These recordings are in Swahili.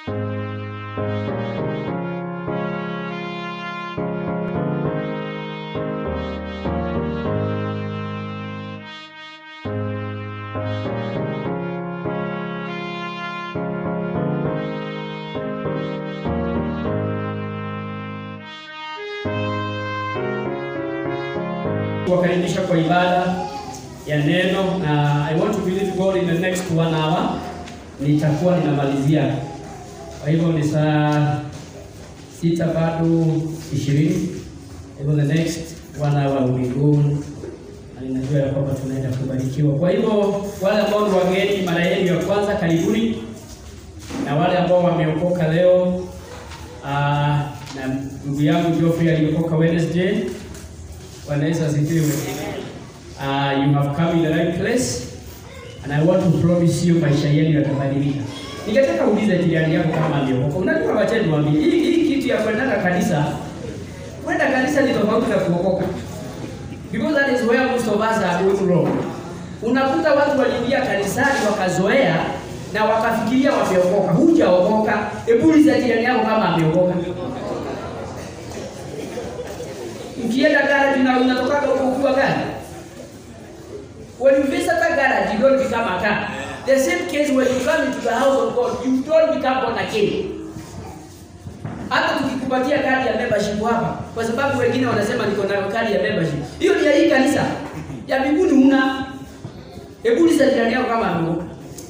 kuwakaribisha kwa ibada ya neno na I want to believe God in the next one hour nitakuwa ninamalizia. Kwa hivyo ni saa sita bado ishirini. Kwa hivyo the next one hour will be gone. Na ninajua ya kwamba tunaenda kubarikiwa. Kwa hivyo wale ambao ni wageni mara yenu ya kwanza, karibuni, na wale ambao wameokoka leo ah, na ndugu yangu Geoffrey aliokoka Wednesday Bwana Yesu asifiwe. Uh, you have come in the right place and I want to promise you maisha yenu yatabadilika. Ningetaka uulize jirani yako kama ameokoka. Unajua wacha niwaambie, hii hii kitu ya kwenda kanisa, kwenda kanisa ni tofauti na kuokoka. Because that is where most of us are going wrong. Unakuta watu waliingia kanisani wakazoea na wakafikiria wameokoka. Hujaokoka. Hebu uliza jirani yako kama ameokoka. Ukienda garage na unatokaga huko ukiwa gani? When you visit a garage, you don't become a car. The same case when you come into the house of God, you don't become born again. Hata tukikupatia kadi ya membership hapa, kwa sababu wengine wanasema niko na kadi ya membership. Hiyo ni ya hii kanisa. Ya mbinguni una. Hebu uliza jirani yako kama ameokoka.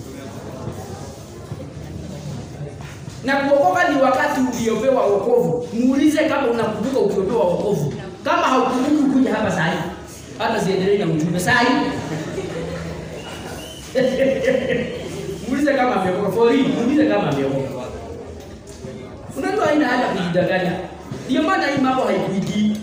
Na kuokoka ni wakati uliopewa wokovu. Muulize kama unakumbuka ukiopewa wokovu. Kama haukumbuki kuja hapa saa hii. Hata siendelee na ujumbe saa hii. Muulize kama ameokoka. For real, muulize kama ameokoka. Unajua haina haja kujidanganya. Ndio maana hii mambo haikuingii.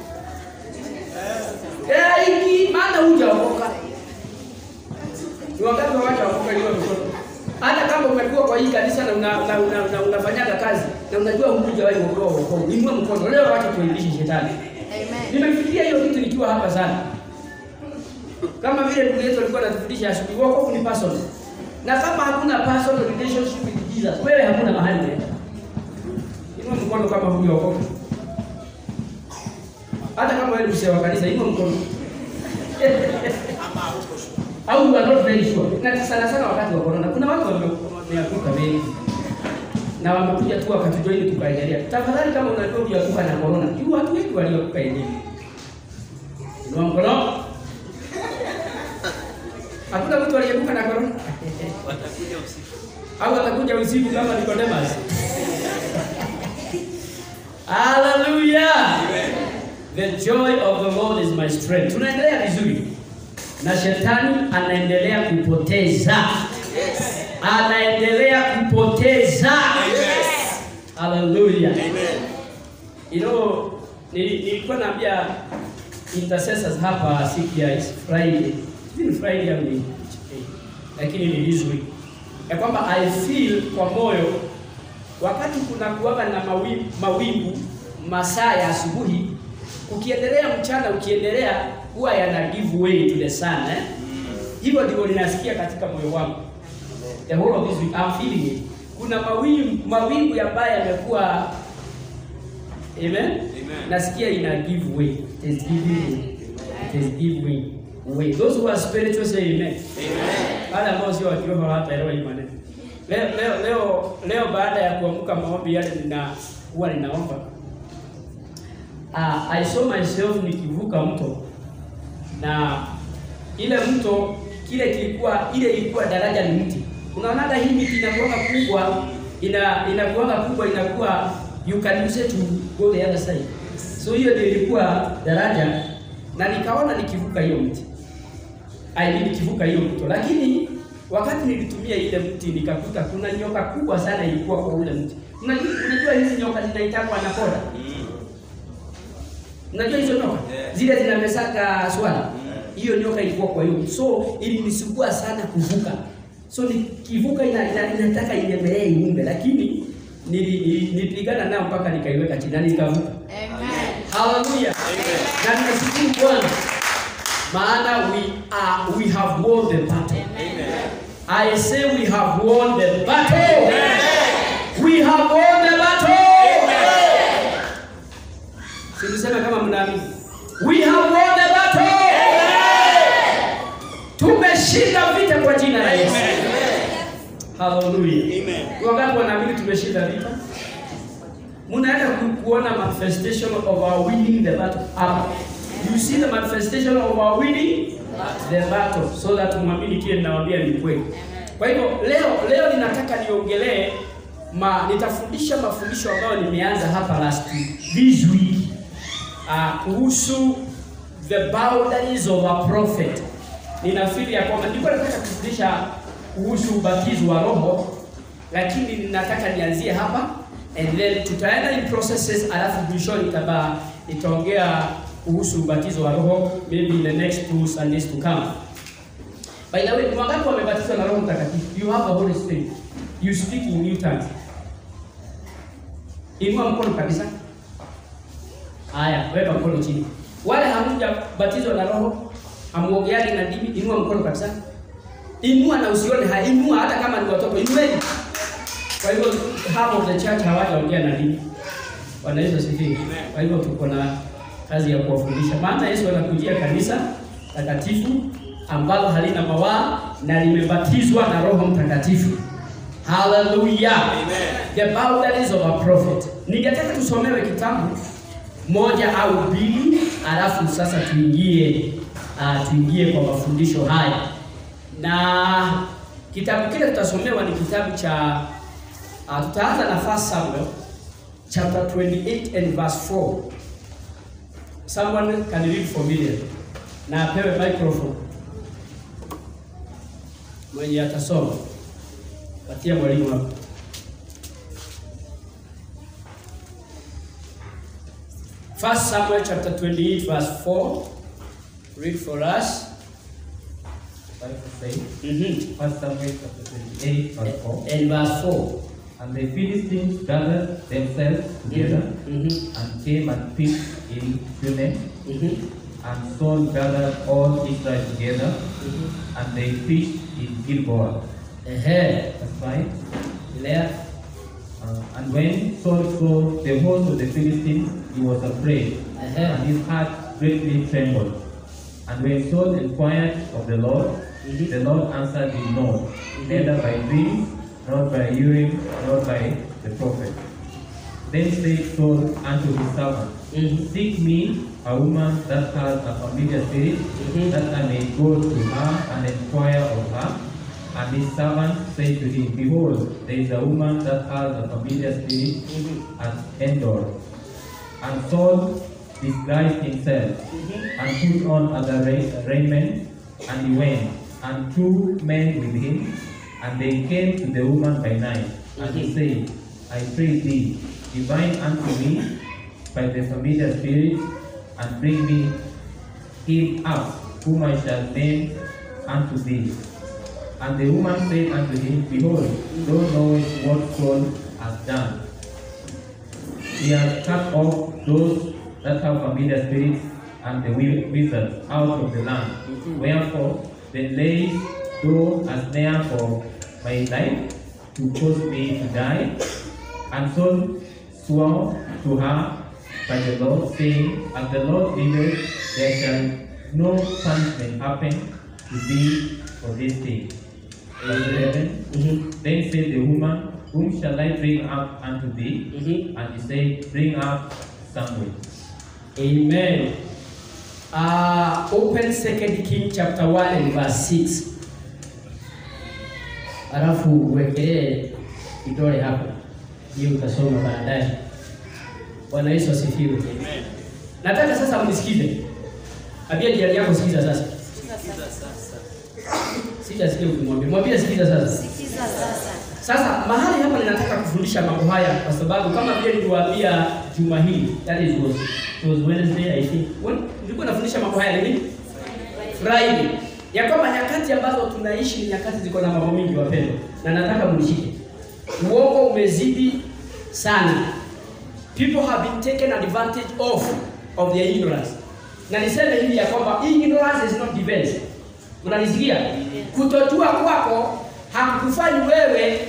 Eh, haingii maana hujaokoka. Ni wakati wa watu waokoka leo mtoto. Hata kama umekuwa kwa hii kanisa na una, una, una, una, unafanyaga kazi na unajua hukujawahi kuokoa wokovu. Inua mkono. Leo wacha tuilishe shetani. Amen. Nimefikiria hiyo kitu nikiwa hapa sana. Kama vile ndugu yetu alikuwa anatufundisha asubuhi, wokovu ni personal. Na kama hakuna personal relationship with Jesus, wewe hakuna mahali unaenda. Inua mkono kama hujaokoka. Hata kama wewe ni mzee wa kanisa, inua mkono. Au you are not very sure. Na sana sana wakati wa corona kuna watu wame- wameanguka wengi. Na wamekuja tu wakatujoini tukaendelea. Tafadhali kama unajua ulianguka na corona, juu watu wengi walioanguka enyewe. Inua mkono. Hakuna mtu aliyeanguka na corona. Watakuja usiku. Au atakuja usiku kama Nicodemus. Hallelujah. The joy of the Lord is my strength. Tunaendelea vizuri. Na shetani anaendelea kupoteza. Anaendelea kupoteza. Hallelujah. You know, nili- nilikuwa naambia intercessors hapa siku ya Friday. Ni Friday au ni lakini ni this week. Ya kwamba I feel kwa moyo wakati kuna kuwaga na mawingu, mawingu masaa ya asubuhi, ukiendelea mchana, ukiendelea huwa yana give way to the sun eh? Hivyo ndivyo ninasikia katika moyo wangu. The whole of this week I'm feeling it. Kuna mawingu mawingu ambayo yamekuwa Amen. Nasikia ina give way. It is giving way. It is giving way. Those who are spiritual say amen. Wale ambao sio wa kiroho hawataelewa hii maneno. Leo leo leo leo baada ya kuamka maombi yale nina huwa ninaomba. Uh, I saw myself nikivuka mto na ile mto kile kilikuwa ile ilikuwa daraja ni mti. Unaonaga hii miti inakuwa kubwa ina inakuwa kubwa inakuwa you can use it to go the other side. So hiyo ndio ilikuwa daraja na nikaona nikivuka hiyo mti. I mean nikivuka hiyo mto. Lakini wakati nilitumia ile mti nikakuta kuna nyoka kubwa sana ilikuwa kwa ule mti. Unajua unajua hizi nyoka zinaitangwa anakonda. Unajua hizo nyoka? Zile zinamesaka swala. Hiyo nyoka ilikuwa kwa hiyo. So ilinisumbua sana kuvuka. So nikivuka ina, ina, inataka inemelee iumbe lakini nili- nili- nilipigana nao mpaka nikaiweka chini na nikavuka. Amen. Hallelujah. Na ninashukuru Bwana. Maana we are we have won the battle. I say we have won the battle. Hallelujah. Amen. Wangapi wanaamini tumeshinda vita? Munaenda ku- kuona manifestation of our winning the battle hapa. You see the manifestation of our winning the battle so that muamini kile ninawaambia ni kweli. Kwa hivyo leo leo ninataka niongelee ma nitafundisha mafundisho ambayo nimeanza hapa last week, this week uh, kuhusu the boundaries of a prophet. Ninafikiri ya kwamba nilikuwa nataka kufundisha kuhusu ubatizo wa roho, lakini ninataka nianzie hapa and then tutaenda in processes, alafu mwishoni nitaba nitaongea kuhusu ubatizo wa roho maybe in the next two Sundays to come. By the way, ni wangapi wamebatizwa na Roho Mtakatifu? You have the Holy Spirit. You speak in new tongues. Inua mkono kabisa. Haya, weka mkono chini. Wale hamjabatizwa na Roho, hamuogeani na dini, inua mkono kabisa. Inua na usione haya, inua hata kama ni watoto, inueni. Kwa hivyo half of the church hawajaongea na dini. Bwana Yesu asifiwe. Kwa hivyo tuko na kazi ya kuwafundisha, maana Yesu anakujia kanisa takatifu ambalo halina mawaa na limebatizwa na Roho Mtakatifu. Hallelujah. Amen. The boundaries of a prophet. Ningetaka tusomewe kitabu moja au mbili, alafu sasa tuingie uh, tuingie kwa mafundisho haya, na kitabu kile tutasomewa ni kitabu cha uh, tutaanza na 1 Samuel chapter 28 and verse 4. Someone can read for me na apewe microphone mwenye atasoma, patia mwalimu hapo. First Samuel chapter 28 verse 4. Read for us. Bible says, Mhm. First Samuel chapter 28, verse 4. And verse 4. And the Philistines gathered themselves together Mhm. and came and pitched in Shunem. Mhm. And Saul gathered all Israel together Mhm. and they pitched in Gilboa. Ehe. That's right. Lea. Uh, and when Saul saw the host of the Philistines, he was afraid, Ehe. and his heart greatly trembled. And when Saul inquired of the Lord, Mhm. the Lord answered him not, neither by dreams, nor by Urim, nor by the prophet. Then said Saul unto his servant, Mhm. Seek me a woman that has a familiar spirit, Mhm. that I may go to her and inquire of her. And his servant said to him, Behold, there is a woman that has a familiar spirit Mhm. at Endor. And Saul disguised himself Mhm. and put on other ra- raiment, and he went, and two men with him, and they came to the woman by night, and he Mhm. said, I pray thee, divine unto me by the familiar spirit, and bring me him up, whom I shall name unto thee. And the woman said unto him, Behold, thou knowest what Saul has done. He has cut off those that have familiar spirits and the wi- wizards out of the land. Mhm. Wherefore, then lay thou a snare for my life to cause me to die. And Saul swore to her by the Lord, saying, As the Lord liveth, there shall no punishment happen to thee for this thing. Verse 11. Mhm. Then said the woman, Whom shall I bring up unto thee? Mhm. And he said, Bring up Samuel. Amen. Uh, open Second King chapter 1 and verse 6. Alafu uwekelee kidole hapo. Hiyo utasoma baadaye. Bwana Yesu asifiwe. Amen. Nataka sasa mnisikize. Ambia jirani yako sikiza sasa. Sikiza sasa. Sijasikia ukimwambia. Mwambie sikiza sasa. Sikiza sasa. Sasa mahali hapa ninataka kufundisha mambo haya kwa sababu kama vile niliwaambia juma hili, that is was, it was Wednesday I think. When nilikuwa nafundisha mambo haya lini? Friday. Ya kwamba nyakati ambazo tunaishi ni nyakati ziko na mambo mingi wapendwa. Na nataka mnishike. Uongo umezidi sana. People have been taken advantage of of their ignorance. Na niseme hivi ya kwamba ignorance is not defense. Unanisikia? Kutojua kwako hakukufanyi wewe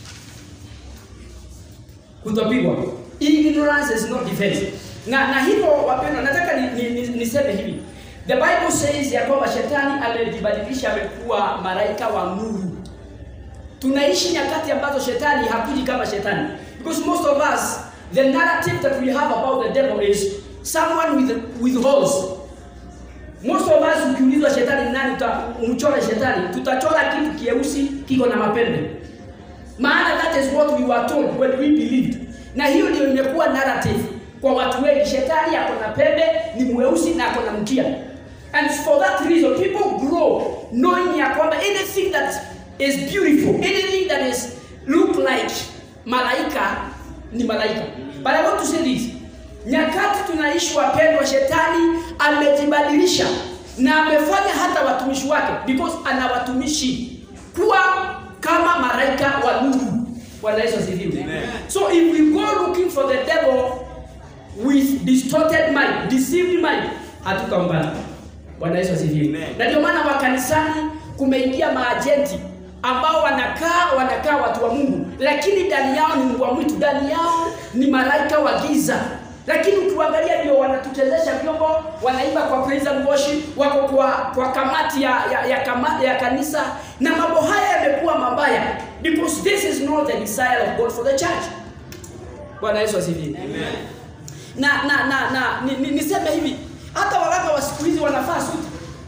kutopigwa. Ignorance is not defense. Na na hivyo wapendwa, nataka ni, ni, ni, niseme hivi. The Bible says ya kwamba shetani amejibadilisha amekuwa malaika wa nuru. tunaishi nyakati ambazo shetani hakuji kama shetani because most of us the narrative that we have about the devil is someone with, with holes most of us ukiulizwa shetani ni nani utamchora shetani tutachora kitu kieusi kiko na mapembe maana that is what we were told when we believed na hiyo ndio imekuwa narrative kwa watu wengi shetani ako na pembe ni mweusi na ako na mkia and for that reason people grow knowing ya kwamba anything that is beautiful anything that is look like malaika ni malaika but i want to say this nyakati tunaishi wapendwa shetani amejibadilisha na amefanya hata watumishi wake because ana watumishi kuwa kama malaika wa nuru bwana yesu asifiwe so if we go looking for the devil with distorted mind deceived mind hatutaombana bwana yesu asifiwe na ndio maana makanisani kumeingia maajenti ambao wanakaa wanakaa watu wa mungu lakini ndani yao ni mbwa mwitu ndani yao ni malaika wa giza lakini ukiangalia ndio wanatuchezesha vyombo wanaimba kwa praise and worship wako kwa, kwa kamati ya, ya, ya, kama, ya kanisa na mambo haya yamekuwa mabaya because this is not the desire of god for the church bwana yesu asifiwe na na na, na ni, ni, niseme hivi hata waganga wa siku hizi wanafaa suti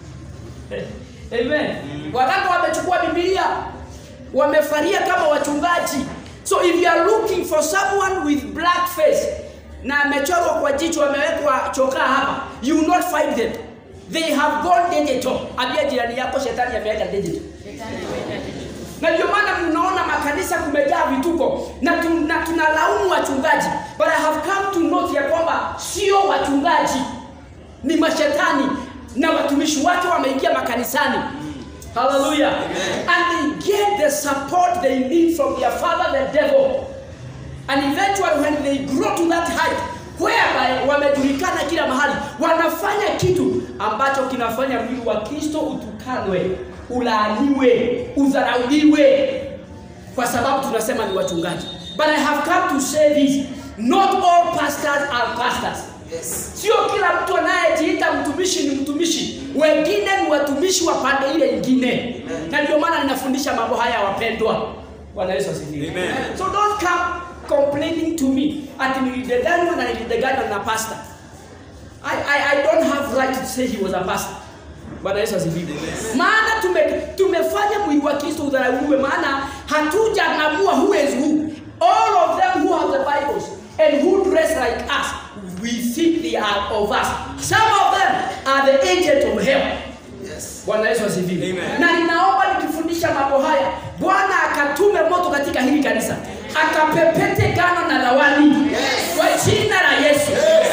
amen waganga wamechukua bibilia wamefaria kama wachungaji so if you are looking for someone with black face na amechorwa kwa jicho amewekwa chokaa hapa you will not find them they have gone digital ambia jirani yako shetani ameweka digital na ndio maana mnaona makanisa kumejaa vituko na, tu, na tunalaumu wachungaji but i have come to note ya kwamba sio wachungaji ni mashetani na watumishi wake wameingia makanisani haleluya and they get the support they need from their father the devil and eventually when they grow to that height whereby wamejulikana kila mahali wanafanya kitu ambacho kinafanya mwili wa kristo utukanwe ulaaniwe udharauliwe kwa sababu tunasema ni wachungaji but i have come to say this not all pastors are pastors yes. sio kila mtu anayejiita mtumishi ni mtumishi wengine ni watumishi wa pande ile ingine na ndio maana ninafundisha mambo haya wapendwa bwana yesu asifiwe so don't come complaining to me ati nilidanganywa na nilidanganywa na pastor I, I, I don't have right to say he was a pastor bwana yesu asifiwe maana tume, tumefanya mwili wa kristo udharauliwe maana hatujanamua who is who all of them who have the bibles and who dress like us we think they are of us some of them are the agent of hell bwana yesu asifiwe na ninaomba nikifundisha mambo haya bwana akatume moto katika hili kanisa akapepete gano na lawani yes. kwa jina la yesu yes.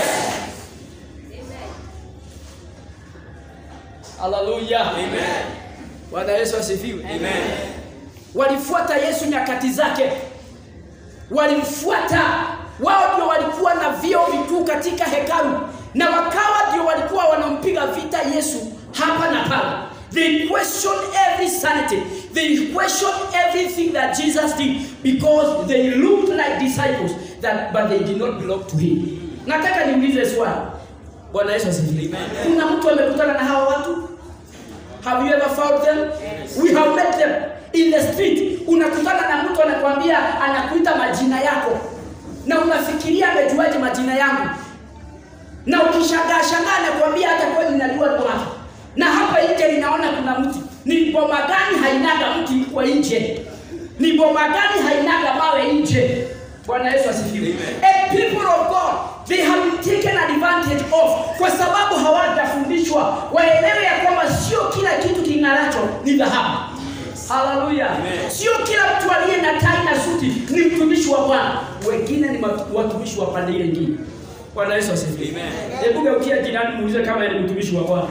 haleluya bwana yesu asifiwe walifuata yesu nyakati zake walimfuata wao ndio walikuwa na vio vikuu katika hekalu na wakawa ndio walikuwa wanampiga vita yesu hapa na pale they questioned every sanity they questioned everything that jesus did because they looked like disciples that, but they did not belong to him nataka niulize swali bwana yesu asifiwe kuna mtu amekutana na hawa watu have you ever found them we have met them in the street unakutana na mtu anakwambia anakuita majina yako na unafikiria amejuaje majina yangu na ukishangaa shangaa anakuambia hata kweli najua wake na hapa nje ninaona kuna mti ni boma gani hainaga mti kwa nje ni boma gani hainaga mawe nje bwana yesu asifiwe a people of god they have been taken advantage of kwa sababu hawajafundishwa waelewe ya kwamba sio kila kitu king'aracho ni dhahabu haleluya sio kila mtu aliye na tai na suti ni mtumishi wa bwana wengine ni watumishi wa pande ile ingine bwana yesu asifiwe hebu geukia jirani muulize kama yeye ni mtumishi wa bwana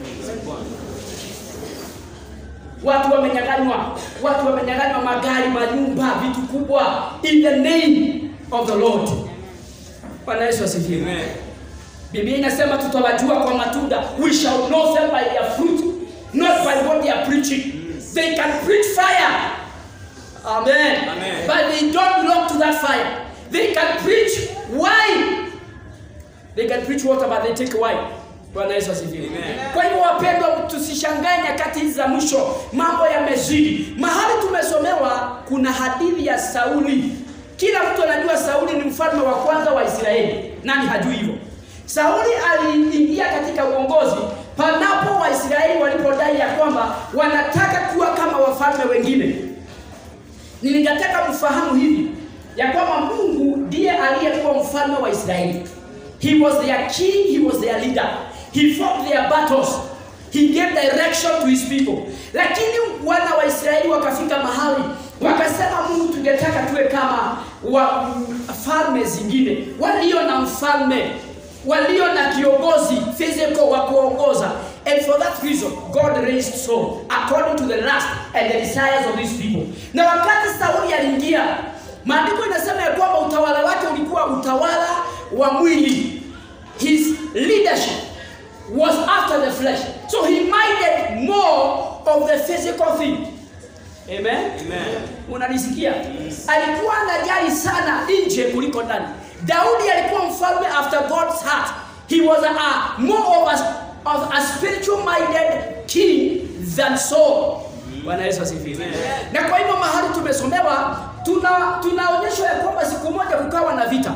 watu wamenyanganywa watu wamenyanganywa magari manyumba vitu kubwa in the name of the lord bwana yesu asifiwe biblia inasema tutawajua kwa matunda we shall know them by their fruit not by what they are preaching they can preach fire amen, Amen. but they don't belong to that fire they can preach wine they can preach water but they take wine Bwana Yesu asifiwe. Amen. Kwa hivyo wapendwa, tusishangae nyakati hizi za mwisho, mambo yamezidi. Mahali tumesomewa kuna hadithi ya Sauli. Kila mtu anajua Sauli ni mfalme wa kwanza wa Israeli. Nani hajui hivyo? Sauli aliingia katika uongozi panapo Waisraeli walipodai ya kwamba wanataka kuwa kama wafalme wengine. Ningetaka mfahamu hivi ya kwamba Mungu ndiye aliyekuwa mfalme wa Israeli. He was their king, he was their leader. He fought their battles. He gave direction to his people. Lakini wana wa Israeli wakafika mahali wakasema, Mungu, tungetaka tuwe kama wa falme zingine walio na mfalme walio na kiongozi physical wa kuongoza and for that reason God raised Saul according to the lust and the desires of these people na wakati Sauli aliingia maandiko inasema ya kwamba utawala wake ulikuwa utawala wa mwili his leadership was after the flesh so he minded more of the physical thing amen Amen. unanisikia alikuwa anajali sana nje kuliko ndani daudi alikuwa mfalme after god's heart he was a, a more of a, of a spiritual minded king than saul bwana yesu asifiwe na kwa hivyo mahali tumesomewa tuna tunaonyeshwa ya kwamba siku moja kukawa na vita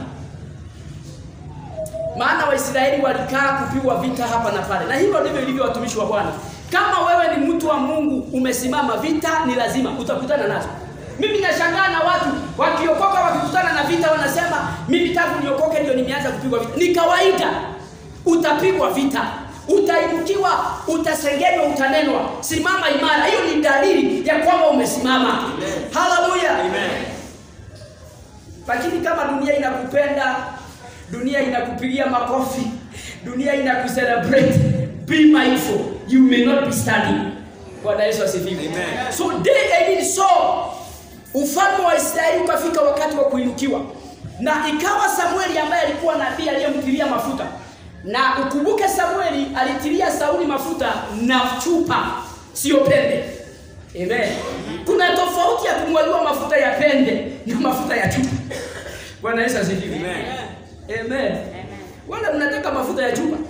maana waisraeli walikaa kupigwa vita hapa na pale na hivyo ndivyo ilivyo watumishi wa bwana kama wewe ni mtu wa mungu umesimama vita ni lazima utakutana nazo mimi nashangaa na watu wakiokoka wakikutana na vita wanasema mimi tangu niokoke ndio nimeanza kupigwa vita ni kawaida utapigwa vita utainukiwa utasengenywa utanenwa simama imara hiyo ni dalili ya kwamba umesimama haleluya Amen. lakini kama dunia inakupenda dunia inakupigia makofi dunia inakucelebrate be mindful you may not be standing bwana yesu asifiwe Amen. so day I mean so ufalme wa israeli ukafika wakati wa kuinukiwa na ikawa samueli ambaye alikuwa nabii aliyemtilia mafuta na ukumbuke samueli alitilia sauli mafuta na chupa sio pembe amen kuna tofauti ya kumwagiwa mafuta ya pembe na mafuta ya chupa bwana yesu asifiwe Amen. amen wala mnataka mafuta ya chupa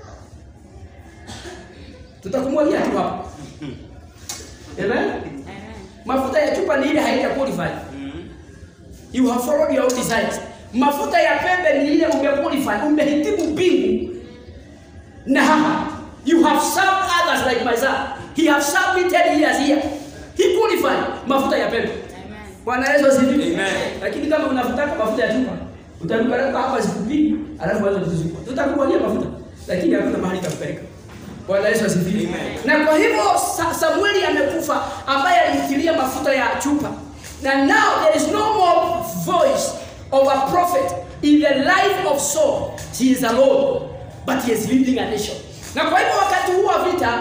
tutakumwagia tu hapa amen mafuta ya chupa ni ile haija qualify Mm. you have followed your own desires mafuta ya pembe ni ile umequalify umehitimu mbingu na hapa you have served others like myself he have served me 10 years here he qualified mafuta ya pembe bwana yesu asifiwe Amen. lakini kama unavutaka mafuta ya chupa utaruka ruka hapa siku mbili alafu anza kuzunguka tutakubalia mafuta lakini hakuna mahali itakupeleka bwana yesu asifiwe Amen. na kwa hivyo Sa- samueli amekufa ambaye alimtilia mafuta ya chupa na now there is no more voice of a prophet in the life of Saul he is alone but he is leading a nation na kwa hivyo wakati huu wa vita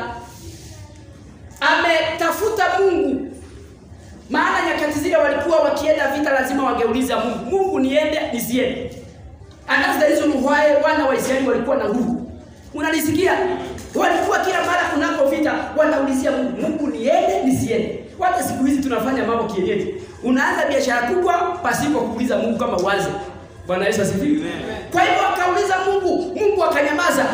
ametafuta mungu maana nyakati zile walikuwa wakienda vita lazima wangeuliza mungu mungu niende nisiende and that's the reason why wana wa israeli walikuwa na nguvu unalisikia walikuwa kila mara kunako vita wanaulizia mungu mungu niende nisiende hata siku hizi tunafanya mambo kienyeji unaanza biashara kubwa pasipo kuuliza mungu kama uanze bwana yesu asifiwe Amen. kwa hivyo akauliza mungu mungu akanyamaza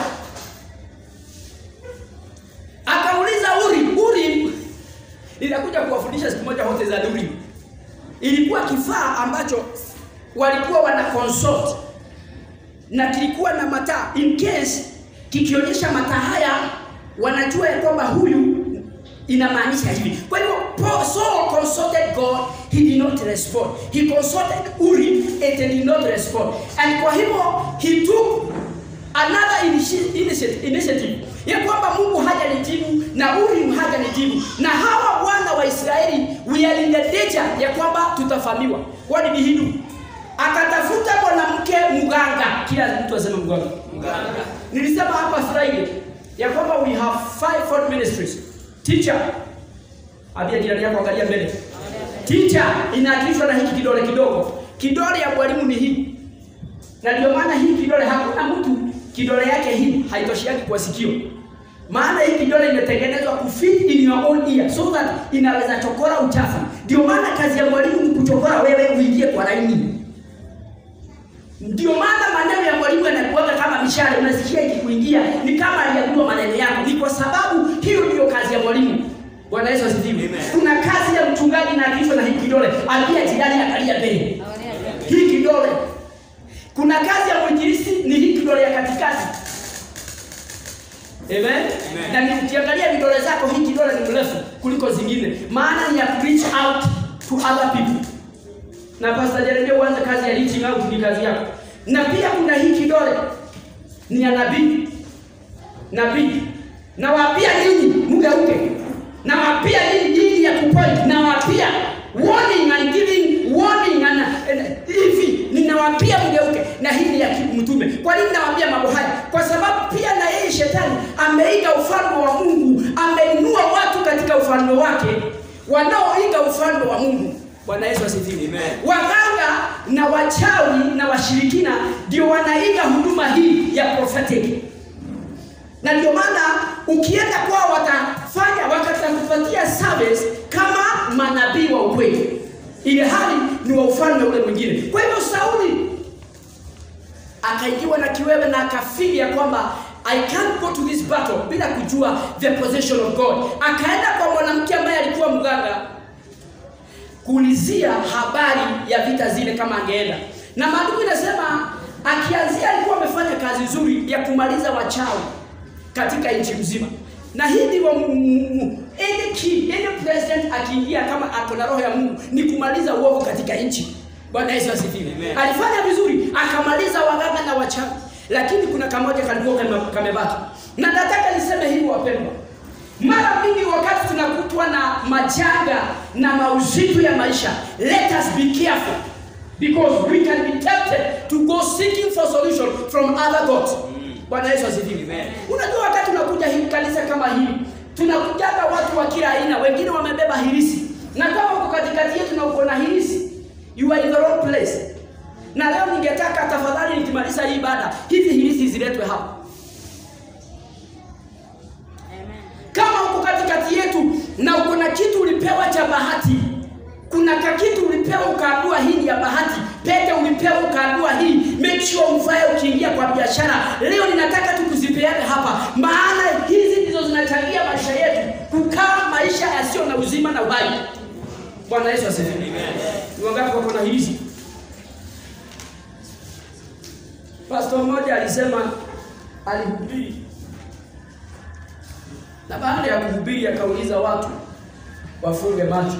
akauliza uri uri ninakuja kuwafundisha siku moja hote za Urim. Ilikuwa kifaa ambacho walikuwa wana consult na kilikuwa na mataa in case kikionyesha mataa haya wanajua ya kwamba huyu inamaanisha hivi. Kwa hivyo Paul- Saul consulted God, he did not respond. He consulted Urim, it did not respond. And kwa hivyo he took another initi- initiative, initiative ya kwamba Mungu hajanijibu na Urim hajanijibu, na hawa wana wa Israeli we are in the danger ya kwamba tutafamiwa. What did he do? Akatafuta mwanamke mganga, kila mtu aseme mganga. Mganga. Nilisema hapa Friday ya kwamba we have five fold ministries. Teacher, ambia jirani yako angalia mbele. Teacher inaakilishwa na hiki kidole kidogo. Kidole ya mwalimu ni hii na ndio maana hii kidole hakuna mtu kidole yake hii haitoshiaki kwa sikio maana hii kidole imetengenezwa kufit in your own ear so that inaweza chokora uchafu ndio maana kazi ya mwalimu ni kuchokora wewe uingie kwa laini ndio maana maneno ya mwalimu yanakuwaga kama mishale unasikia ikikuingia ni kama aliambiwa maneno yako ni kwa sababu hiyo ndiyo kazi ya mwalimu bwana yesu asifiwe Amen. kuna kazi ya mchungaji na kichwa na hii kidole ambia jirani angalia mbele hii kidole kuna kazi ya mwinjilisti ni hii kidole ya katikati Amen. Amen. Na ni ukiangalia vidole zako hii kidole ni mrefu kuliko zingine. Maana ni ya to reach out to other people. Na Pastor Jeremia uanze kazi ya reaching out ni kazi yako. Na pia kuna hii kidole ni ya nabii. Nabii. Na wapia ninyi mgeuke. Na wapia ninyi dini ya kupoint. Na wapia warning and giving warning and and- hivi ninawapia mgeuke na hii ni ya mtume kwa nini nawaambia mambo haya kwa sababu pia na yeye shetani ameiga ufalme wa mungu ameinua watu katika ufalme wake wanaoiga ufalme wa mungu bwana yesu asifiwe Amen. waganga na wachawi na washirikina ndio wanaiga huduma hii ya prophetic na ndio maana ukienda kwao watafanya watakupatia service kama manabii wa ukweli ile hali ni wa ufalme ule mwingine kwa hivyo sauli akaingiwa na kiwewe na akafili ya kwamba I can't go to this battle bila kujua the possession of God. Akaenda kwa mwanamke ambaye alikuwa mganga kuulizia habari ya vita zile kama angeenda, na maandiko inasema akianzia alikuwa amefanya kazi nzuri ya kumaliza wachawi katika nchi mzima, na hii ndivyo mu- mu- mu- any king, any president akiingia kama ako na roho ya Mungu ni kumaliza uovu katika nchi. Bwana Yesu asifiwe. Amen. Alifanya vizuri, akamaliza waganga na wachawi, lakini kuna kamoja kalikuwa kame- kamebaki, na nataka niseme hivi wapendwa, mara mingi wakati tunakutwa na majanga na mauzito ya maisha, let us be careful because we can be tempted to go seeking for solution from other gods. Bwana Yesu asifiwe. Amen. Unajua wakati unakuja hii kanisa kama hili, tunakujaga watu wa kila aina, wengine wamebeba hirisi, na kama uko katikati yetu na uko na hirisi, you are in the wrong place. Na leo ningetaka tafadhali, nikimaliza hii ibada, hizi hirisi ziletwe hapa. kama uko katikati yetu na uko na kitu ulipewa cha bahati kuna kakitu ulipewa ukaambiwa hii ni ya bahati pete ulipewa ukaambiwa hii make sure uvae ukiingia kwa biashara leo ninataka tu kuzipeane hapa maana hizi ndizo zinachangia maisha yetu kukaa maisha yasiyo na uzima na uhai bwana yesu asifiwe ni wangapi wako na hizi pastor mmoja alisema alihubiri na baada ya kuhubiri akauliza watu wafunge macho,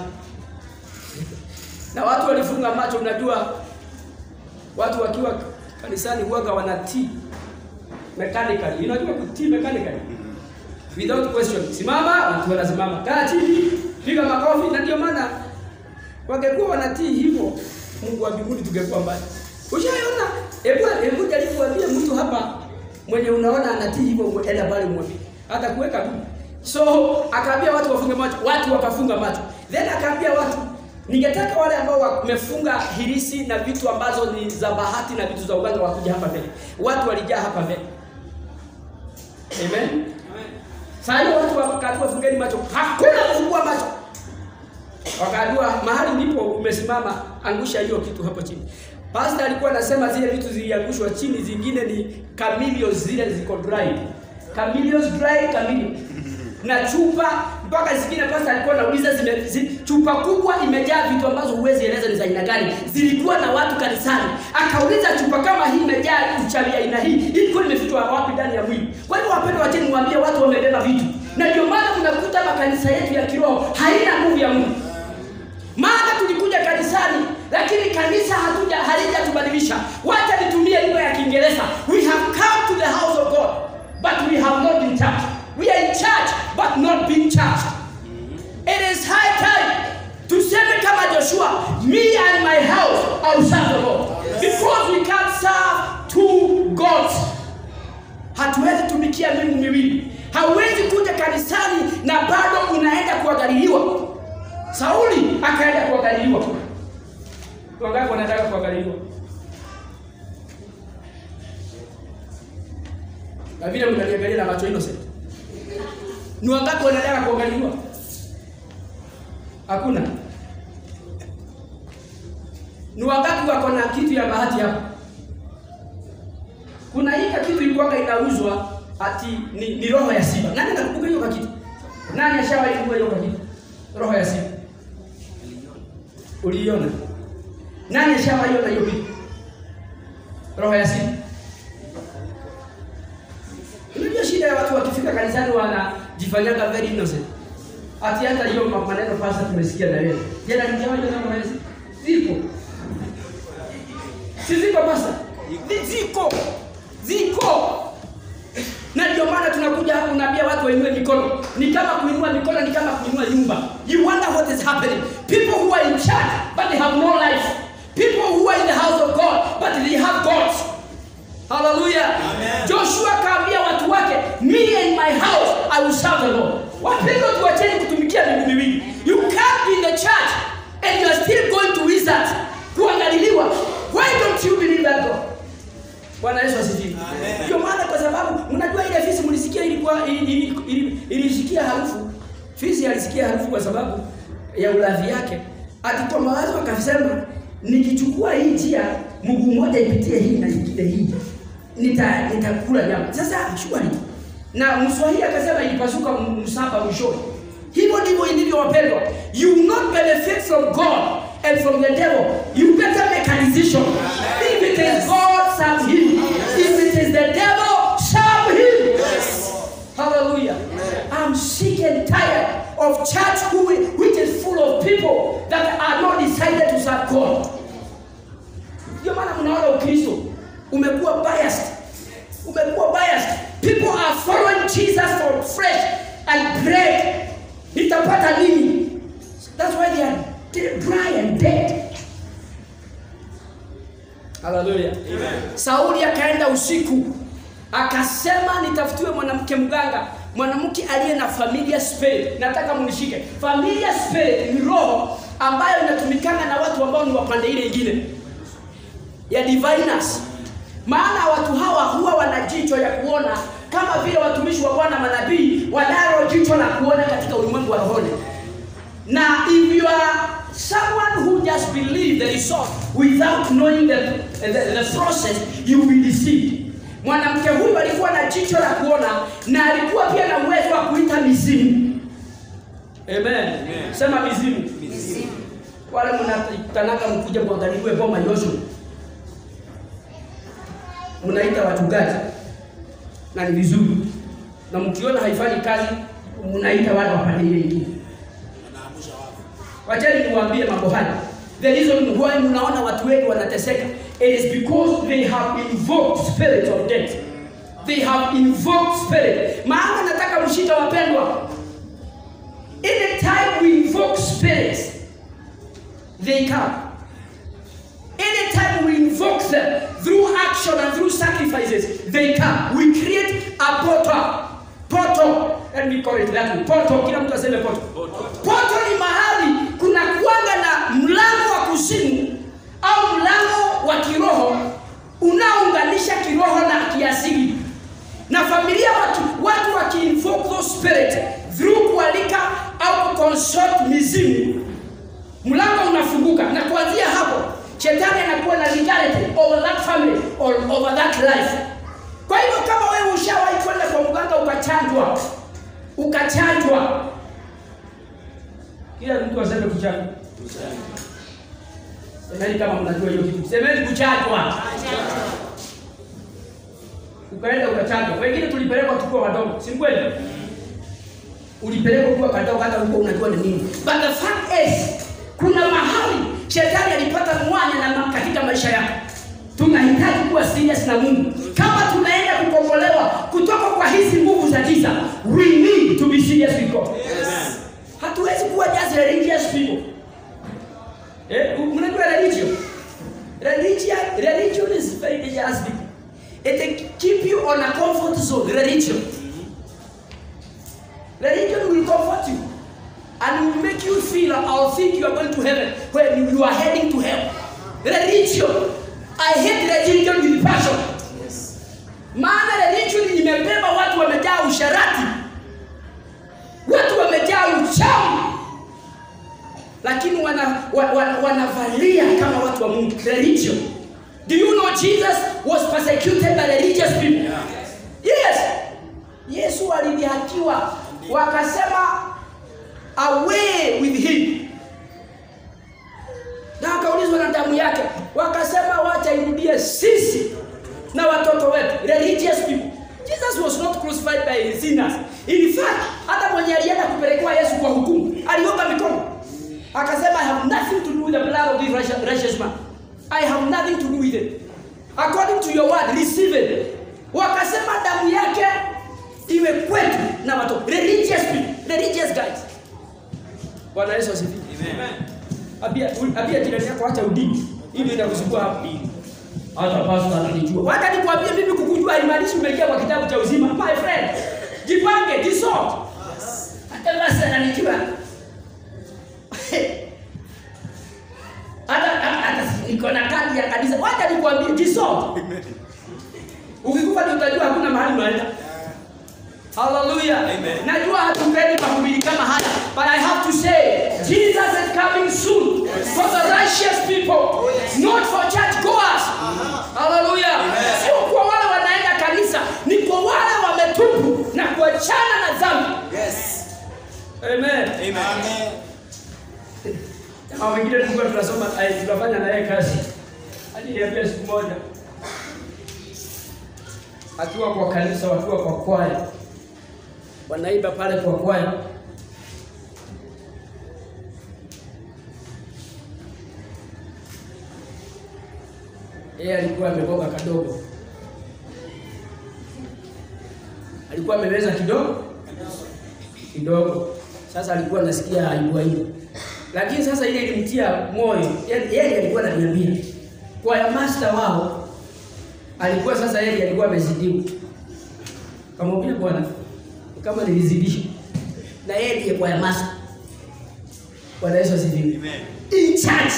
na watu walifunga macho. Unajua, watu wakiwa kanisani huwaga wanatii mechanically. Unajua kutii mechanically without question. Simama, watu wanasimama. Kaa chini, piga makofi. Na ndio maana wangekuwa wanatii hivyo, Mungu wa mbinguni tungekuwa mbali. Ushaona? Hebu hebu jaribu kuambia mtu hapa mwenye unaona anatii hivyo, enda pale mwambie hata kuweka tu. So akaambia watu wafunge macho, watu wakafunga macho. Then akaambia watu, ningetaka wale ambao wamefunga hirisi na vitu ambazo ni za bahati na vitu za uganga wakuja hapa mbele. Watu walijaa hapa mbele. Amen. Sasa hiyo watu wakaambiwa fungeni macho, hakuna kufungua macho. Wakaambiwa mahali ndipo umesimama, angusha hiyo kitu hapo chini. Pastor alikuwa anasema zile vitu ziliangushwa chini, zingine ni camellias zile ziko dry. Camellias dry camellia. Na chupa mpaka zingine pastor alikuwa anauliza zime, zi, chupa kubwa imejaa vitu ambazo huwezi eleza ni za aina gani. Zilikuwa na watu kanisani. Akauliza chupa kama hii imejaa uchawi aina hii, ilikuwa imefichwa wapi ndani ya mwili? Kwa hivyo wapendwa, wacheni niwaambie watu wamebeba vitu. Na ndio maana tunakuta makanisa yetu ya kiroho haina nguvu ya Mungu. Maana tulikuja kanisani lakini kanisa hatuja halijatubadilisha. Wacha nitumie lugha ya Kiingereza. We have come to the house of God but we have not been church. We are in church but not being church. It is high time tuseme kama Joshua, me and my house I will serve the Lord. Because we can't serve two gods. Hatuwezi tumikia miungu miwili. Hauwezi kuja kanisani na bado unaenda kuangaliliwa. Sauli akaenda kuangaliliwa. Wangapi wanataka kuangaliliwa? Na vile mnaniangalia na macho innocent. Ni wangapi wanataka kuangaliliwa? Hakuna. Ni wangapi wako na kitu ya bahati hapa? kuna hii kitu ilikuwa inauzwa ati ni, ni roho ya simba. Nani anakumbuka hiyo kitu? Nani ashawahi kuwa hiyo kitu? Roho ya simba. Uliiona? Nani ashawahi ona hiyo kitu? Roho ya simba. Unajua shida ya watu wakifika kanisani wanajifanyaga very innocent. Ati hata hiyo maneno pasa tumesikia na leo. Jana nijawaje na roho ya simba? Zipo. Si ziko pasa? Ziko. Ziko. Na ndio maana tunakuja hapa unaambia watu wainue mikono. Ni kama kuinua mikono ni kama kuinua nyumba. You wonder what is happening. People who are in church but they have no life. People who are in the house of God but they have God. Hallelujah. Joshua kaambia watu wake, me and my house I will serve the Lord. Wapendwa tuacheni kutumikia miungu miwili. You can't be in the church and you are still going to wizard kuangaliliwa. Why don't you believe that God? Bwana Yesu asifiwe. Ndio maana kwa sababu mnajua ile fisi mlisikia ilikuwa ili- ili- ili- ilisikia harufu. Fisi alisikia harufu kwa sababu ya ulavi yake. Ati kwa mawazo akasema nikichukua hii njia mguu mmoja ipitie hii na nyingine hii. Nita nitakula nyama. Sasa shwari. Na Mswahili akasema ilipasuka m- msamba mwishoni. Hivyo ndivyo ilivyo wapendwa. You will not benefit from God and from the devil. You better make a decision. If it is God, serve him. If it is the devil, serve him. Hallelujah. I'm sick and tired of church who, which is full of people that are not decided to serve God. Ndio maana mnaona Ukristo umekuwa biased. Umekuwa biased. People are following Jesus for fresh and bread. Nitapata nini? That's why they are de- dry and dead. Hallelujah. Sauli akaenda usiku akasema nitafutiwe mwanamke mganga, mwanamke aliye na familia spirit. Nataka mnishike. Familia spirit ni roho ambayo inatumikana na watu ambao ni wapande ile ingine ya diviners. Maana watu hawa huwa wana jicho ya kuona kama vile watumishi wa Bwana manabii wanalo jicho la kuona katika ulimwengu wa rohoni. Na if you are someone who just believe the result without knowing the, the, the process, you will be deceived. Mwanamke huyu alikuwa na jicho la kuona na alikuwa pia na uwezo wa kuita mizimu. Amen. Sema mizimu. Wale mnatanaka mkuja kuangaliwe boma Yoshua. Mnaita wachungaji na ni vizuri, na mkiona haifanyi kazi, mnaita wale wapande ile ingine. Wacheni niwaambie mambo haya. The reason why mnaona watu wengi wanateseka it is because they have invoked spirit of death. They have invoked spirit. Maana nataka mshike wapendwa. Anytime we invoke spirits, they come. Anytime we invoke them through action and through sacrifices, they come. We create a portal. Portal. Let me call it that way. Portal. Kila mtu aseme portal. Portal ni mahali kuna kuanga na mlango wa kuzimu au mlango wa kiroho unaounganisha kiroho na kiasili. Na familia watu watu wakiinvoke those spirit through kualika au kuconsult mizimu mlango unafunguka na kuanzia hapo shetani anakuwa na legality over that family or over that life kwa hivyo kama wewe ushawahi kwenda kwa mganga ukachanjwa ukachanjwa kila mtu aseme kuchanjwa semeni kama mnajua hiyo kitu semeni kuchanjwa ukaenda ukachanjwa wengine tulipelekwa tukiwa wadogo si kweli ulipelekwa kuwa kadogo hata huko unajua ni nini but the fact is kuna mahali shetani alipata mwanya na ma- katika maisha yako tunahitaji kuwa serious na mungu kama tunaenda kukombolewa kutoka kwa hizi nguvu za giza we need to be serious with god hatuwezi kuwa just religious people eh, mnajua religion religion religion is very dangerous people it keep you on a comfort zone religion Religion will comfort you and will make you feel or think you are going to heaven when you are heading to hell. Religion. I hate religion with passion. Maana religion imebeba watu wamejaa usharati, watu wamejaa uchawi, lakini wana, wa, wa, wanavalia kama watu wa Mungu. Religion. Do you know Jesus was persecuted by religious people? Yes. Yesu alidhihakiwa wakasema away with him. Na akaulizwa na damu yake, wakasema wacha irudie sisi na watoto wetu, religious people. Jesus was not crucified by sinners. In fact, hata mwenye alienda kupelekewa Yesu kwa hukumu, aliomba mikono. Akasema I have nothing to do with the blood of this righteous- righteous man. I have nothing to do with it. According to your word, receive it. Wakasema damu yake iwe kwetu na watoto. Religious people, religious guys. Bwana Yesu asifiwe. Abia abia jirani yako acha udini. Hii ndio inakusumbua hapa. Hata pastor ananijua. Wacha nikwambie mimi kukujua haimaanishi umeingia kwa kitabu cha uzima. My friend, jipange, jisort. Hata basi ananijua. Hata hata niko na kadi ya kanisa. Wacha nikwambie jisort. Ukikufa ndio utajua hakuna mahali unaenda. Hallelujah. Amen. Najua hatupendi mahubiri kama haya, but I have to say Jesus is coming soon for the righteous people, not for church goers. Hallelujah. Sio kwa wale wanaenda kanisa, ni kwa wale wametubu na kuachana na dhambi. Yes. Amen. Amen. Jamaa wengine tulikuwa tunasoma ai, tunafanya na yeye kazi. Aliniambia siku moja akiwa kwa kanisa, wakiwa kwa kwaya, wanaimba pale kwa kwaya, yeye alikuwa amegoga kadogo, alikuwa ameweza kidogo kidogo. Sasa alikuwa anasikia aibu aibu, lakini sasa ile ilimtia moyo. Yaani Yeye alikuwa ananiambia kwa ya master wao alikuwa sasa, yeye alikuwa amezidiwa. Kamwambia bwana, kama nilizidisha na yeye ndiye kwa ya master. Bwana Yesu asifiwe. Amen. In church.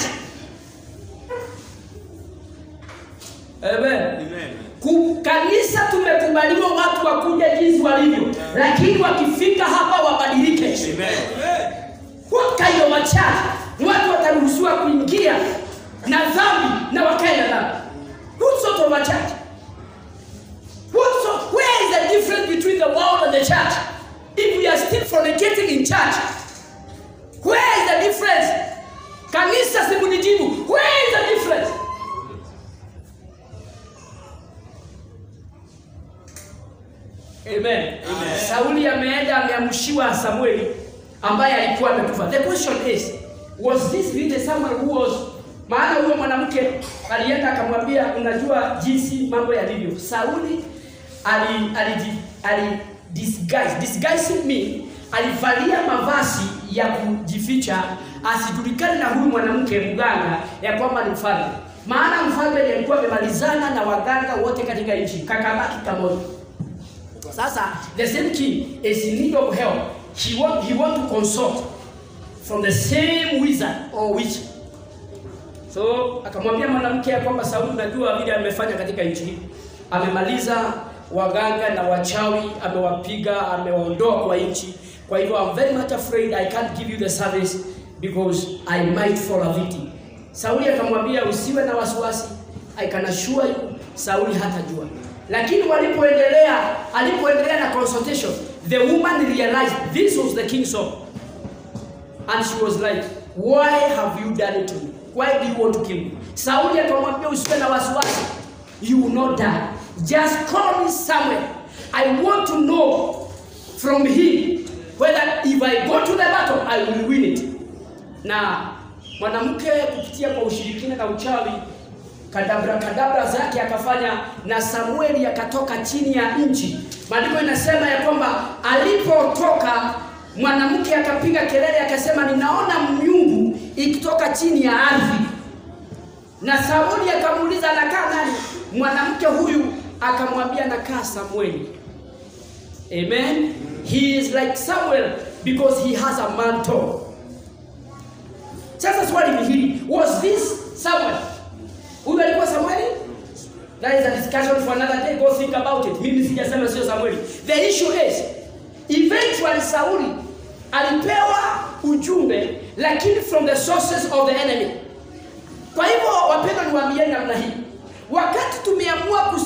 Amen. Amen. Ku- Kanisa tumekubaliwa watu wakuja jinsi walivyo, lakini wakifika hapa wabadilike. Amen. What kind of a church? Watu wataruhusiwa kuingia na dhambi na wakae na dhambi. What sort of a church? What sort, where is the difference between the world and the church? If we are still fornicating in church, where is the difference? Kanisa simunijibu. Where is the difference? Amen. Amen. Sauli ameenda ameamshiwa Samueli ambaye alikuwa amekufa. The question is, was this really Samuel who was maana huyo mwanamke alienda akamwambia, unajua jinsi mambo yalivyo. Sauli ali ali, ali disguise disguising me alivalia mavazi ya kujificha asijulikane na huyu mwanamke mganga ya kwamba ni mfalme. Maana mfalme ndiye alikuwa amemalizana na waganga wote katika nchi, kakabaki kamoja. Sasa the same king is in need of help. He want, he want to consult from the same wizard or witch. So akamwambia mwanamke ya kwamba Sauli, unajua vile amefanya katika nchi hii, amemaliza waganga na wachawi, amewapiga, amewaondoa kwa nchi. Kwa hivyo I'm very much afraid I can't give you the service because I might fall a victim. Sauli akamwambia usiwe na wasiwasi, I can assure you Sauli hatajua. Lakini walipoendelea, alipoendelea na consultation, the woman realized this was the king's son. And she was like, why have you done it to me? Why do you want to kill me? Sauli akamwambia usiwe na wasiwasi. You will not die. Just call me Samuel. I want to know from him whether if I go to the battle I will win it. Na mwanamke kupitia kwa ushirikina na uchawi kadabra kadabra zake akafanya na Samueli akatoka chini ya nchi. Maandiko inasema ya kwamba alipotoka mwanamke akapiga kelele akasema, ninaona miungu ikitoka chini ya ardhi. Na Sauli akamuuliza anakaa nani? Mwanamke huyu akamwambia nakaa Samueli. Amen. He is like Samuel because he has a mantle. Sasa swali ni hili, was this Samuel? Huyu alikuwa Samueli? That is a discussion for another day. Go think about it. Mimi sijasema sio Samueli. The issue is eventually Sauli alipewa ujumbe lakini from the sources of the enemy. Kwa hivyo wapendwa, niwaambieni namna hii,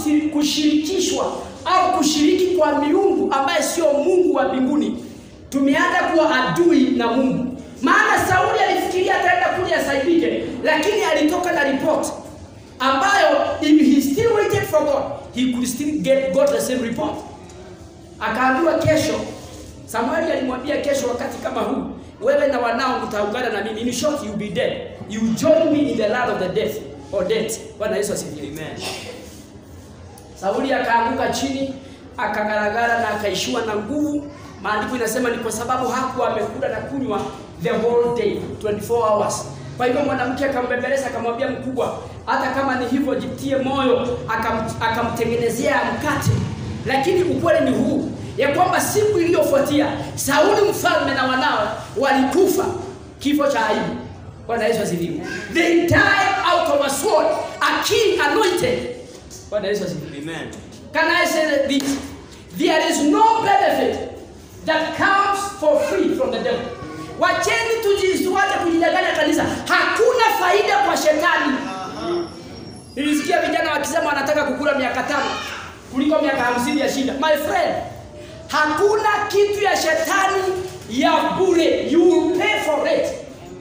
kusi- kushirikishwa au kushiriki kwa miungu ambaye sio Mungu wa mbinguni, tumeanza kuwa adui na Mungu. Maana Sauli alifikiria ataenda kule asaidike, lakini alitoka na report ambayo if he still waited for God, he could still get God the same report. Akaambiwa kesho, Samueli alimwambia kesho wakati kama huu, wewe na wanao mtaungana na mimi. In short, you be dead. You join me in the land of the death or death. Bwana Yesu asifiwe. Amen. Sauli akaanguka chini akagaragara na akaishiwa na nguvu. Maandiko inasema ni kwa sababu hakuwa amekula na kunywa the whole day 24 hours. Kwa hivyo mwanamke akambembeleza akamwambia mkubwa, hata kama ni hivyo jitie moyo, akam, akamtengenezea mkate. Lakini ukweli ni huu ya kwamba siku iliyofuatia Sauli mfalme na wanawe walikufa kifo cha aibu. Bwana Yesu asifiwe. They died out of a sword, a king anointed. Bwana Yesu asifiwe. Amen. Can I say this? There is no benefit that comes for free from the devil. Wacheni tujiwache kujidanganya kanisa. Hakuna faida kwa shetani. Nilisikia vijana wakisema wanataka kukula miaka tano kuliko miaka hamsini ya shida. My friend, hakuna kitu ya shetani ya bure. You will pay for it.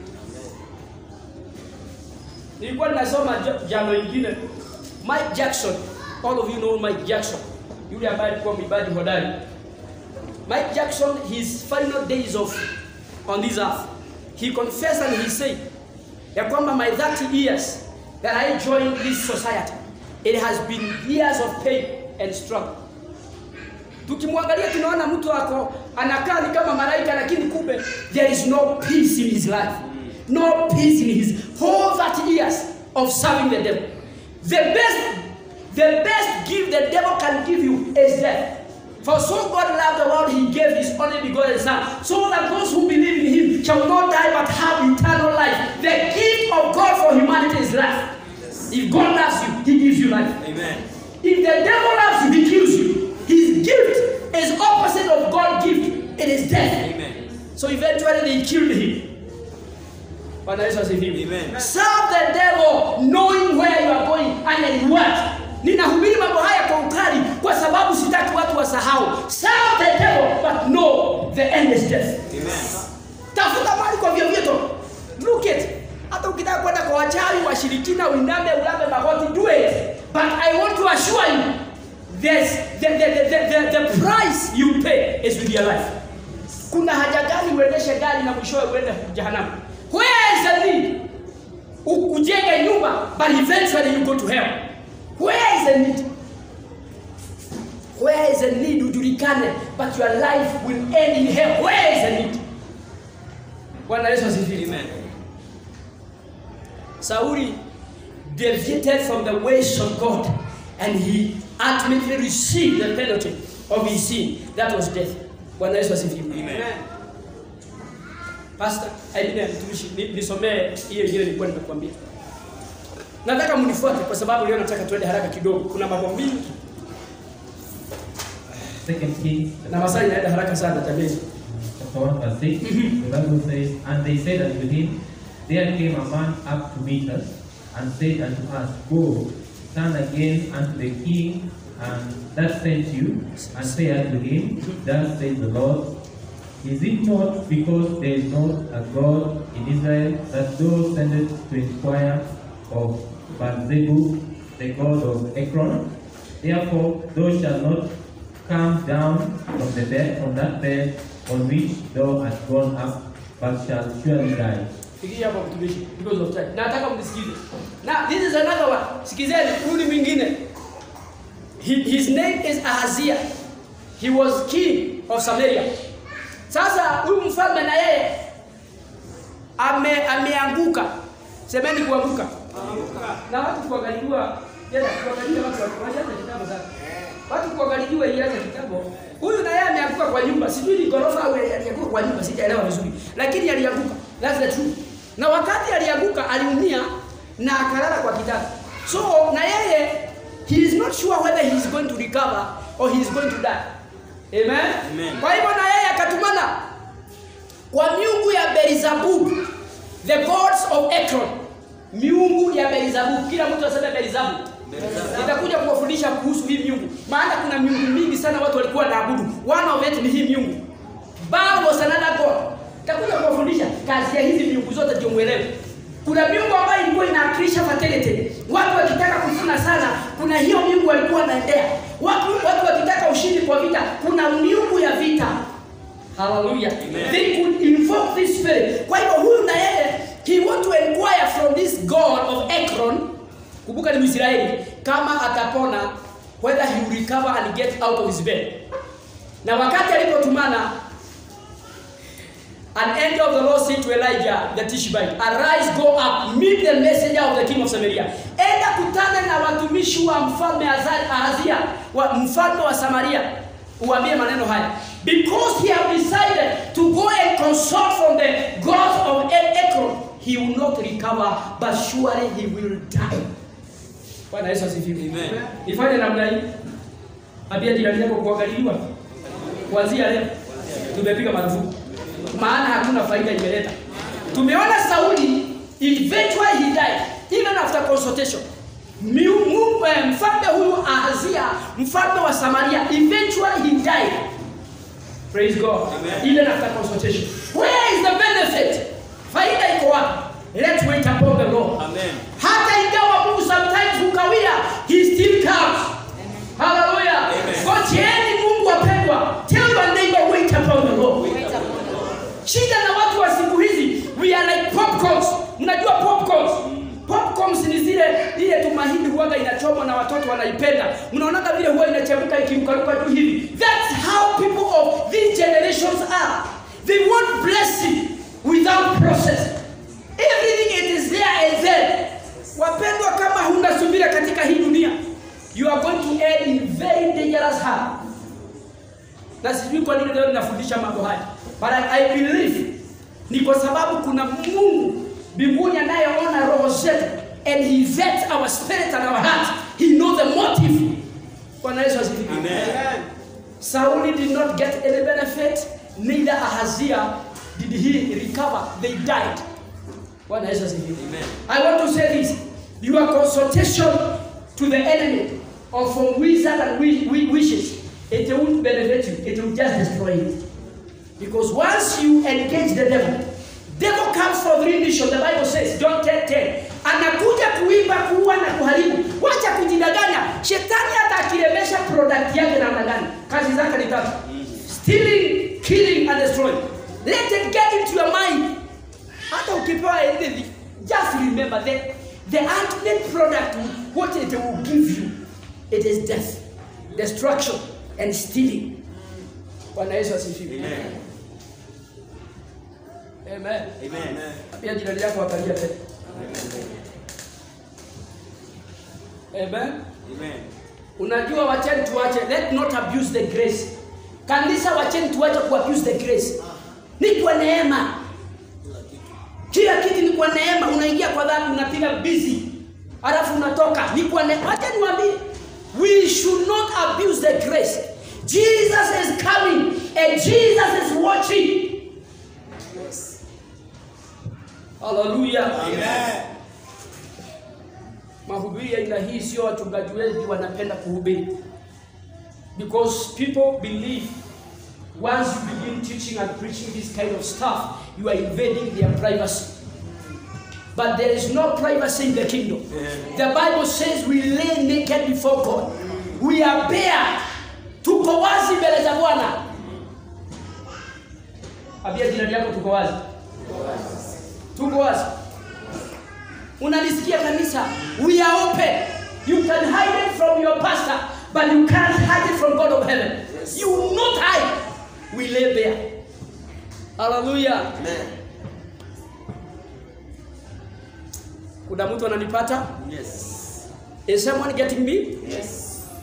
Nilikuwa ninasoma ja- jano ingine Mike Jackson, all of you know Mike Jackson, yule ambaye alikuwa mwimbaji hodari. Mike Jackson, his final days of on this earth, he confessed and he said ya kwamba my 30 years that I joined this society, it has been years of pain and struggle. Tukimwangalia tunaona mtu ako anakaa ni kama malaika, lakini kumbe there is no peace in his life, no peace in his whole 30 years of serving the devil. The best, the best gift the devil can give you is death. For so God loved the world, He gave His only begotten Son, so that those who believe in Him shall not die but have eternal life. The gift of God for humanity is life. If God loves you, He gives you life. Amen. If the devil loves you, he kills you. His gift is opposite of God's gift. It is death. Amen. So eventually they killed him. Bwana Yesu asifiwe. Amen. Serve the devil knowing where you are going and in what. Ninahubiri mambo haya kwa ukali kwa sababu sitaki watu wasahau. Serve the devil but know the end is death. Amen. Tafuta mali kwa vyovyote. Look it. Hata ukitaka kwenda kwa wachawi, washirikina, uiname, ulambe magoti, do it. But I want to assure you, there's the, the, the, the, the, the price you pay is with your life. Kuna haja gani uendeshe gari na mwishowe uende jehanamu? Where is the need? U- Ujenge nyumba, but eventually you go to hell. Where is the need? Where is the need ujulikane, but your life will end in hell. Where is the need? Bwana Yesu asifiwe. Amen. Sauli deviated from the ways of God and he ultimately received the penalty of his sin. That was death. Bwana Yesu asifiwe. Amen. Pastor, Aidina mtumishi, ni- nisomee hiyo ingine nilikuwa nimekuambia. Nataka mnifuate kwa sababu leo nataka tuende haraka kidogo. Kuna mambo mingi Second Kings na masaa inaenda haraka sana jamani. chapter 1 verse 6, the Bible says, And they said unto him, There came a man up to meet us, and said unto us, Go, stand again unto the king, and that sent you, and say unto him, Thus says the Lord, Is it not because there is not a God in Israel that thou sendest to inquire of Baal-zebub, the god of Ekron? Therefore thou shalt not come down from the bed from that bed on which thou hast gone up, but shalt surely die. Fikiria hapo mtumishi because of time. Nataka mnisikize. Now this is another one. Sikizeni huyu ni mwingine. He- His name is Ahaziah. He was king of Samaria. Sasa huyu mfalme na yeye ame ameanguka. Semeni kuanguka. Na watu kuangaliwa, jana kuangaliwa watu wanaanza kitabu sasa. Watu kuangaliwa ilianza kitabu. Huyu na yeye ameanguka kwa nyumba. Sijui ni ghorofa au alianguka kwa nyumba, sijaelewa vizuri. Lakini alianguka. That's the truth. Na wakati alianguka aliumia na akalala kwa kitanda. So na yeye he is not sure whether he is going to recover or he is going to die. Amen. Amen. Kwa hivyo na yeye akatumana kwa miungu ya Beelzebub, the gods of Ekron, miungu ya Beelzebub. Kila mtu aseme Beelzebub. Nitakuja kuwafundisha kuhusu hii miungu, maana kuna miungu mingi sana watu walikuwa wanaabudu. One of it ni hii miungu. Baal was another god. Nitakuja kuwafundisha kazi ya hizi miungu zote ndio muelewe. Kuna miungu ambayo ilikuwa inawakilisha fertility. Watu wakitaka kufuna sana, kuna hiyo miungu walikuwa wanaendea. Watu watu wakitaka ushindi kwa vita, kuna miungu ya vita. Hallelujah. They could invoke this spirit. Kwa hivyo huyu na yeye he want to inquire from this god of Ekron. Kumbuka ni Mwisraeli kama atapona whether he will recover and get out of his bed. Na wakati alipotumana An angel of the Lord said to Elijah the Tishbite, Arise, go up, meet the messenger of the king of Samaria. Enda kutana na watumishi wa mfalme Aza- Ahazia, wa mfalme wa Samaria. Uambie maneno haya. Because he have decided to go and consult from the gods of E- Ekron, he will not recover, but surely he will die. Bwana Yesu asifiwe. Amen. Ifanye namna hii. Ambia jirani yako kuangaliliwa. Kuanzia leo tumepiga marufuku. Maana hakuna faida imeleta. Tumeona Sauli eventually he died even after consultation. Miu- mu- eh, Mfalme huyu Ahazia, mfalme wa Samaria, eventually he died. Praise God. Amen. Even after consultation. Where is the benefit? Faida iko wapi? Let's wait upon the Lord. Amen. Hata ingawa Mungu sometimes hukawia, he still comes. Hallelujah. Amen. Ngojeeni Mungu wapendwa. Tell your neighbor wait upon the Lord. Shida na watu wa siku hizi, we are like popcorns. Mnajua popcorns? Popcorns ni zile ile tu mahindi huwaga inachomwa na watoto wanaipenda. Mnaonaga vile huwa inachemka ikimkaruka juu hivi. That's how people of these generations are. They want blessing without process. Everything it is there and then. Wapendwa, kama huna subira katika hii dunia, you are going to end in very dangerous harm na sijui kwa nini leo ninafundisha mambo haya but I, I believe ni kwa sababu kuna Mungu mbinguni anayeona roho zetu and he vets our spirit and our heart he knows the motive Bwana Yesu asifiwe Amen. Sauli did not get any benefit neither Ahazia did he recover they died Bwana Yesu asifiwe Amen. I want to say this your consultation to the enemy or from wizard and wi- wi- wishes it won't benefit you it will just destroy you because once you engage the devil devil comes for three missions the bible says John 10 10 anakuja kuiba kuua na kuharibu wacha kujidanganya shetani hata akiremesha product yake namna gani kazi zake ni tatu stealing killing and destroying let it get into your mind hata ukipewa anything just remember that the ultimate product what it will give you it is death destruction and stealing bwana yesu asifiwe Amen. amen Amen. pia jirani yako akalia tena amen Amen. unajua wacheni tuache let not abuse the grace kanisa wacheni tuache kuabuse the grace ni kwa neema kila kitu ni kwa neema unaingia kwa dhambi unapiga busy alafu unatoka ni kwa neema wacha niwaambie we should not abuse the grace jesus is coming and jesus is watching hallelujah Amen. mahubiri ya aina hii sio wachungaji wengi wanapenda kuhubiri because people believe once you begin teaching and preaching this kind of stuff you are invading their privacy but there is no privacy in the kingdom the bible says we lay naked before god we are bare tuko wazi mbele za bwana ambia jirani yako tuko wazi tuko wazi unalisikia kanisa we are open you can hide it from your pastor but you can't hide it from god of heaven you will not hide we lay bare hallelujah Amen. kuna mtu ananipata Yes. is someone getting me Yes.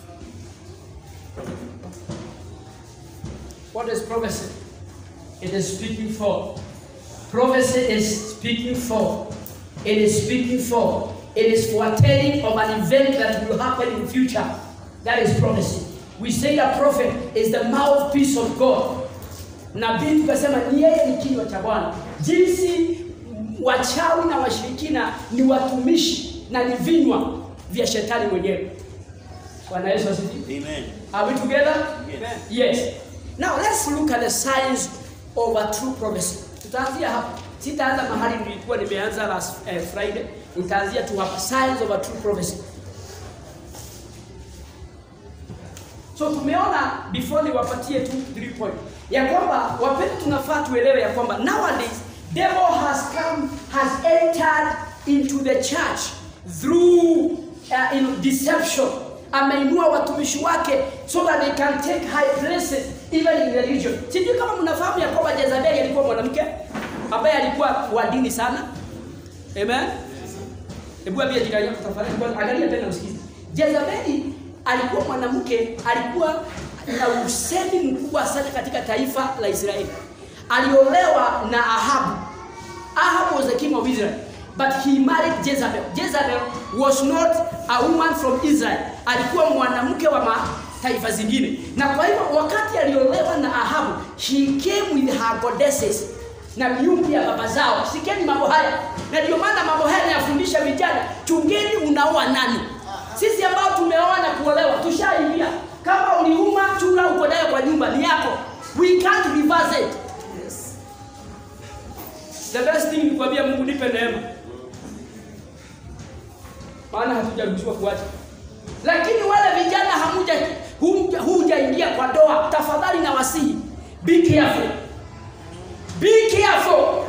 what is prophecy it is speaking for prophecy is speaking for it is speaking for it is foretelling of an event that will happen in future that is prophecy we say a prophet is the mouthpiece of god nabii tukasema ni yeye ni kinywa cha bwana jinsi wachawi na washirikina ni watumishi na ni vinywa vya shetani mwenyewe. Bwana Yesu asifiwe. Amen. Are we together? Yes. Yes. Now let's look at the signs of a true prophecy. Tutaanzia hapa. Sitaanza mahali nilikuwa nimeanza last eh, Friday. Nitaanzia tu hapa signs of a true prophecy. So tumeona before niwapatie tu three point ya kwamba wapendwa, tunafaa tuelewe ya kwamba nowadays devil has come has entered into the church through uh, in deception. Ameinua watumishi wake so that they can take high places even in religion. Sijui kama mnafahamu ya kwamba Jezebeli alikuwa mwanamke ambaye alikuwa wa dini sana. Amen. Hebu ambia jirani yako tafadhali, kwanza angalia tena usikize. Jezebeli alikuwa mwanamke, alikuwa na usemi mkubwa sana katika taifa la Israeli. Aliolewa na Ahabu. Ahab was the king of Israel, but he married Jezebel. Jezebel was not a woman from Israel. Alikuwa mwanamke wa mataifa zingine. Na kwa hivyo wakati aliolewa na Ahabu, he came with her goddesses na miungu ya baba zao. Sikeni mambo haya, na ndio maana mambo haya yanafundisha vijana, chungeni unaoa nani. Sisi ambao tumeoa na kuolewa tushaingia. Kama uliuma chura uko nayo kwa nyumba ni yako, we can't reverse it. The best thing ni kuambia Mungu nipe neema, maana hatujaruhusiwa kuacha. Lakini wale vijana hamuja huja- hujaingia kwa doa, tafadhali na wasihi, be careful. Be careful.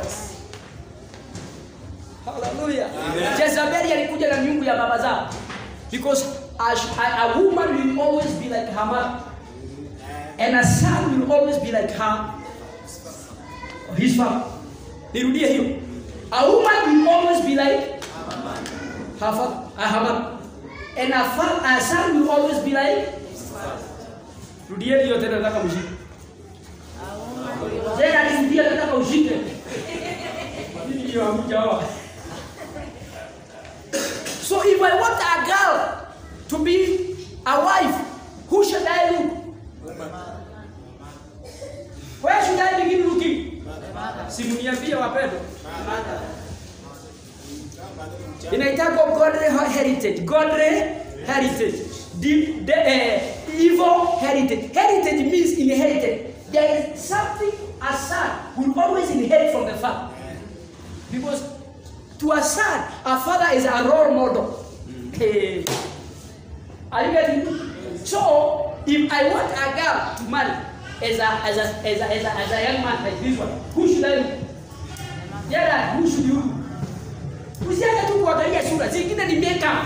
Hallelujah. Jezebeli alikuja na miungu ya baba zao. Because a, a, a woman will always be like her mother. And a son will always be like her his father. Nirudie hiyo. A woman will always be like her father, uh, her mother. And a, fa- a son will always be like Rudieni hiyo tena nataka mshike. Tena nirudie nataka ushike. Nini hiyo hamjaoa? So if I want a girl to be a wife, who should I look? Where should I begin looking? Simniambie wapendwa. Inaitwa godly heritage. Godly heritage. The, the, uh, evil heritage. Heritage means inherited. There is something a son will always inherit from the father. Because to a son, a father is a role model. Hey. Are you getting it? So, if I want a girl to marry as a, as a, as a, as a, as a young man like this one, who should I look? Yeah, who should you look? Usianze tu kuangalia sura, zingine ni makeup.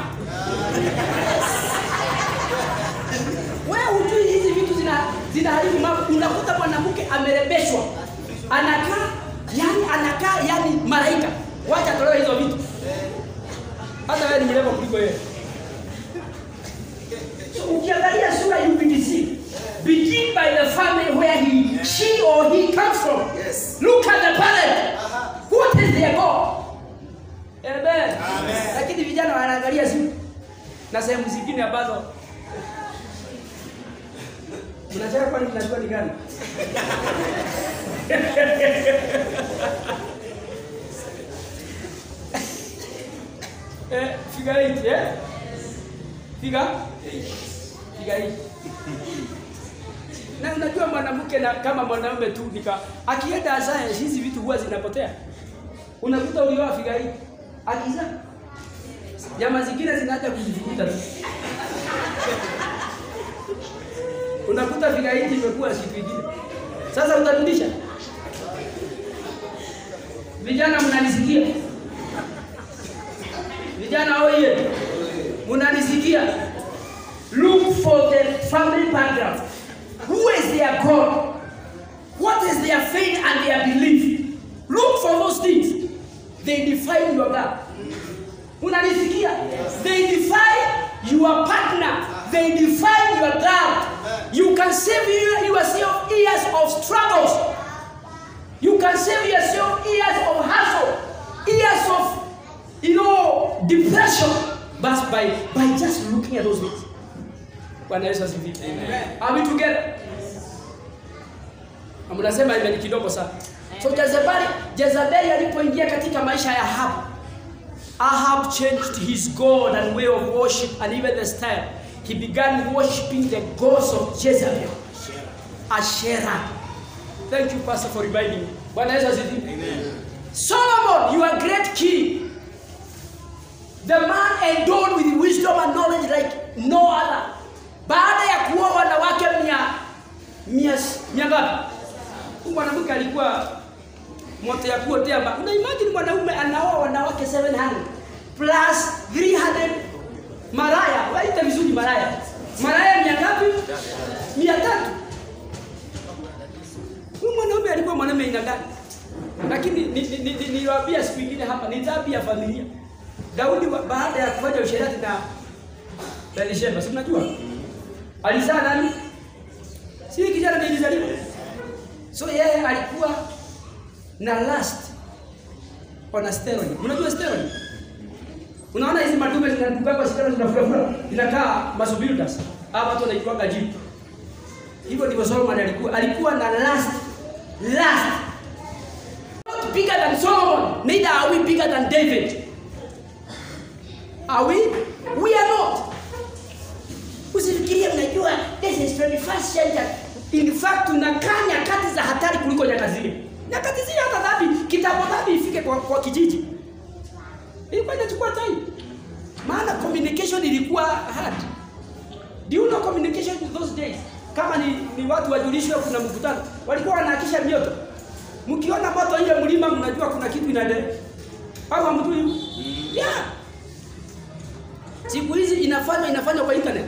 Wewe hujui hizi vitu zina zinaharibu mambo. Unakuta mwanamke amerembeshwa, anakaa yani, anakaa yani malaika. Wacha tolewe hizo vitu, hata wewe ni mrembo kuliko yeye. So ukiangalia sura you will deceive. Begin by the family where he, she or he comes from. Yes. Look at the parent. What is their God? Amen. Amen. Lakini vijana wanaangalia simu na sehemu zingine ambazo mnacheka, kwani mnajua ni gani? eh, figure eight, eh? Figure figure eight. Na unajua mwanamke na kama mwanamume tu nika akienda science hizi vitu huwa zinapotea. Unakuta ulioa figure eight. Akiza Jamaa zingine zinaacha kujivuta tu. Unakuta fika hii imekuwa siku ingine. Sasa utarudisha? Vijana mnanisikia? Vijana oye, mnanisikia? Look for the family background. Who is their God? What is their faith and their belief? Look for those things. They define your God. Unanisikia? They define your partner. They define your God. You can save you- yourself years of struggles. You can save yourself years of hustle, years of, you know, depression, but by by just looking at those things. Bwana Yesu asifiwe. Are we together? Na Mnasema imeni kidogo sana. So Jezebeli, Jezebeli alipoingia katika maisha ya Ahabu, Ahab changed his God and way of worship and even the style. He began worshiping the gods of Jezebel, Asherah. Thank you, Pastor, for reminding me. Bwana Yesu asifiwe. Amen. Solomon, you are a great king. The man endowed with wisdom and knowledge like no other. Baada ya kuoa wanawake mia mia mia ngapi? Huyu mwanamke alikuwa moto ya kuotea ba. Una imagine mwanaume anaoa wanawake 700 plus 300 maraya. Waita vizuri maraya. Maraya mia ngapi? Mia tatu. Huyu mwanaume alikuwa mwanaume aina gani? Lakini niliwaambia ni, ni, ni, niliwaambia siku ingine hapa ni dhambi ya familia. Daudi wa- baada ya kufanya usherati na Bathsheba, si mnajua? Alizaa nani? Si kijana ndiye alizaliwa. So yeye alikuwa na lust on a steroid. Unajua steroid? Unaona hizi madume zinatupakwa steroid zinafura inakaa masobildas. Hapa watu wanaitwa jipu. Hivyo ndivyo Solomon alikuwa. Alikuwa na lust. Lust. Not bigger than Solomon, neither are we bigger than David. Are we? We are not. Usifikirie mnajua this is 21st century. In fact tunakaa nyakati za hatari kuliko nyakati zile. Nyakati zile hata dhambi, kitambo dhambi ifike kwa, kwa kijiji. Ilikuwa inachukua time. Maana communication ilikuwa hard. Do you know communication in those days? Kama ni, ni watu wajulishwe kuna mkutano, walikuwa wanahakisha mioto. Mkiona moto nje mlima, mnajua kuna kitu inaendelea. Au hamjui? Yeah. Siku hizi inafanywa inafanywa kwa internet.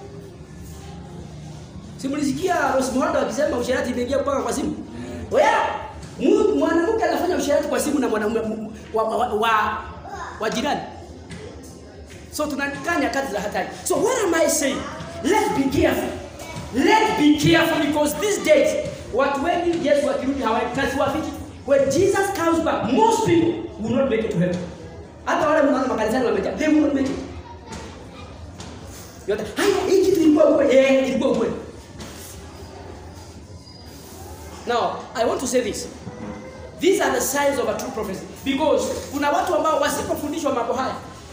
Simulisikia Rose Muhando akisema usherati imeingia mpaka kwa simu. Wewe mu- mwanamke anafanya usherati kwa simu na mwanamume mu- wa, wa, wa, wa jirani. So tunakaa nyakati za hatari. So what am I saying? Let's be careful. Let's be careful because these days watu wengi Yesu akirudi hawakazi wafiki. When Jesus comes back, most people will not make it to heaven. Hata wale mnaona makanisani wamejaa, they will not make it. Yote, haya hii kitu ilikuwa ukweli. Eh, ilikuwa ukweli. Now, I want to say this. These are the signs of a true prophecy because kuna watu ambao wasipofundishwa mambo haya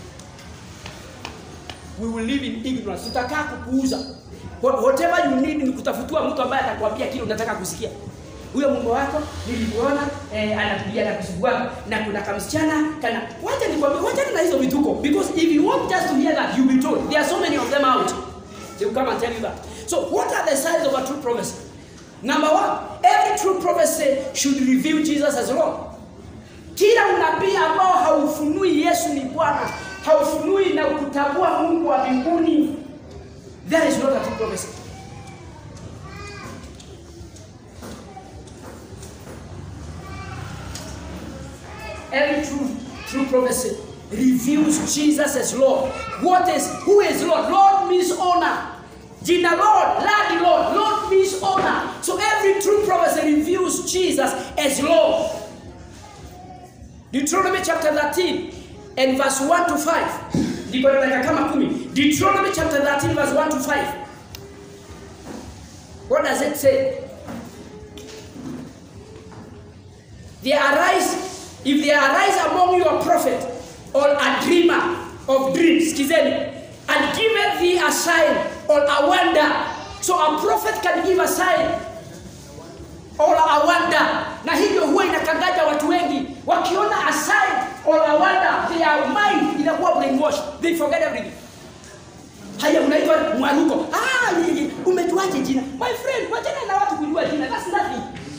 we will live in ignorance. Tutakaa kupuuza. Wha- Whatever you need ni kutafutiwa mtu ambaye atakwambia kile unataka kusikia. Huyo mume wako nilimuona eh, anapigia na kusumbua na kuna kamsichana kana wacha nikwambie wacha na hizo vituko because if you want just to hear that you be told there are so many of them out. They will come and tell you that. So what are the signs of a true prophecy? Number one, every true prophecy should reveal Jesus as Lord. Kila unabii ambao haufunui Yesu ni Bwana, haufunui na kutambua Mungu wa mbinguni, that is not a true prophecy. Every true true prophecy reveals Jesus as Lord. What is who is Lord? Lord means honor. Jina Lord, Lord, Lord, Lord means honor. So every true prophecy reveals Jesus as Lord. Deuteronomy chapter 13 and verse 1 to 5. Ndiko nataka kama kumi. Deuteronomy chapter 13 verse 1 to 5. What does it say? There arise, if there arise among you a prophet or a dreamer of dreams, skizeni, and giveth thee a sign or a wonder. So a prophet can give a sign or a wonder na hivyo huwa inakangaja watu wengi wakiona a sign or a wonder their mind inakuwa brainwashed they forget everything haya unaitwa mwaruko ah nyinyi umejuaje jina my friend wachana na watu kujua jina that's nothing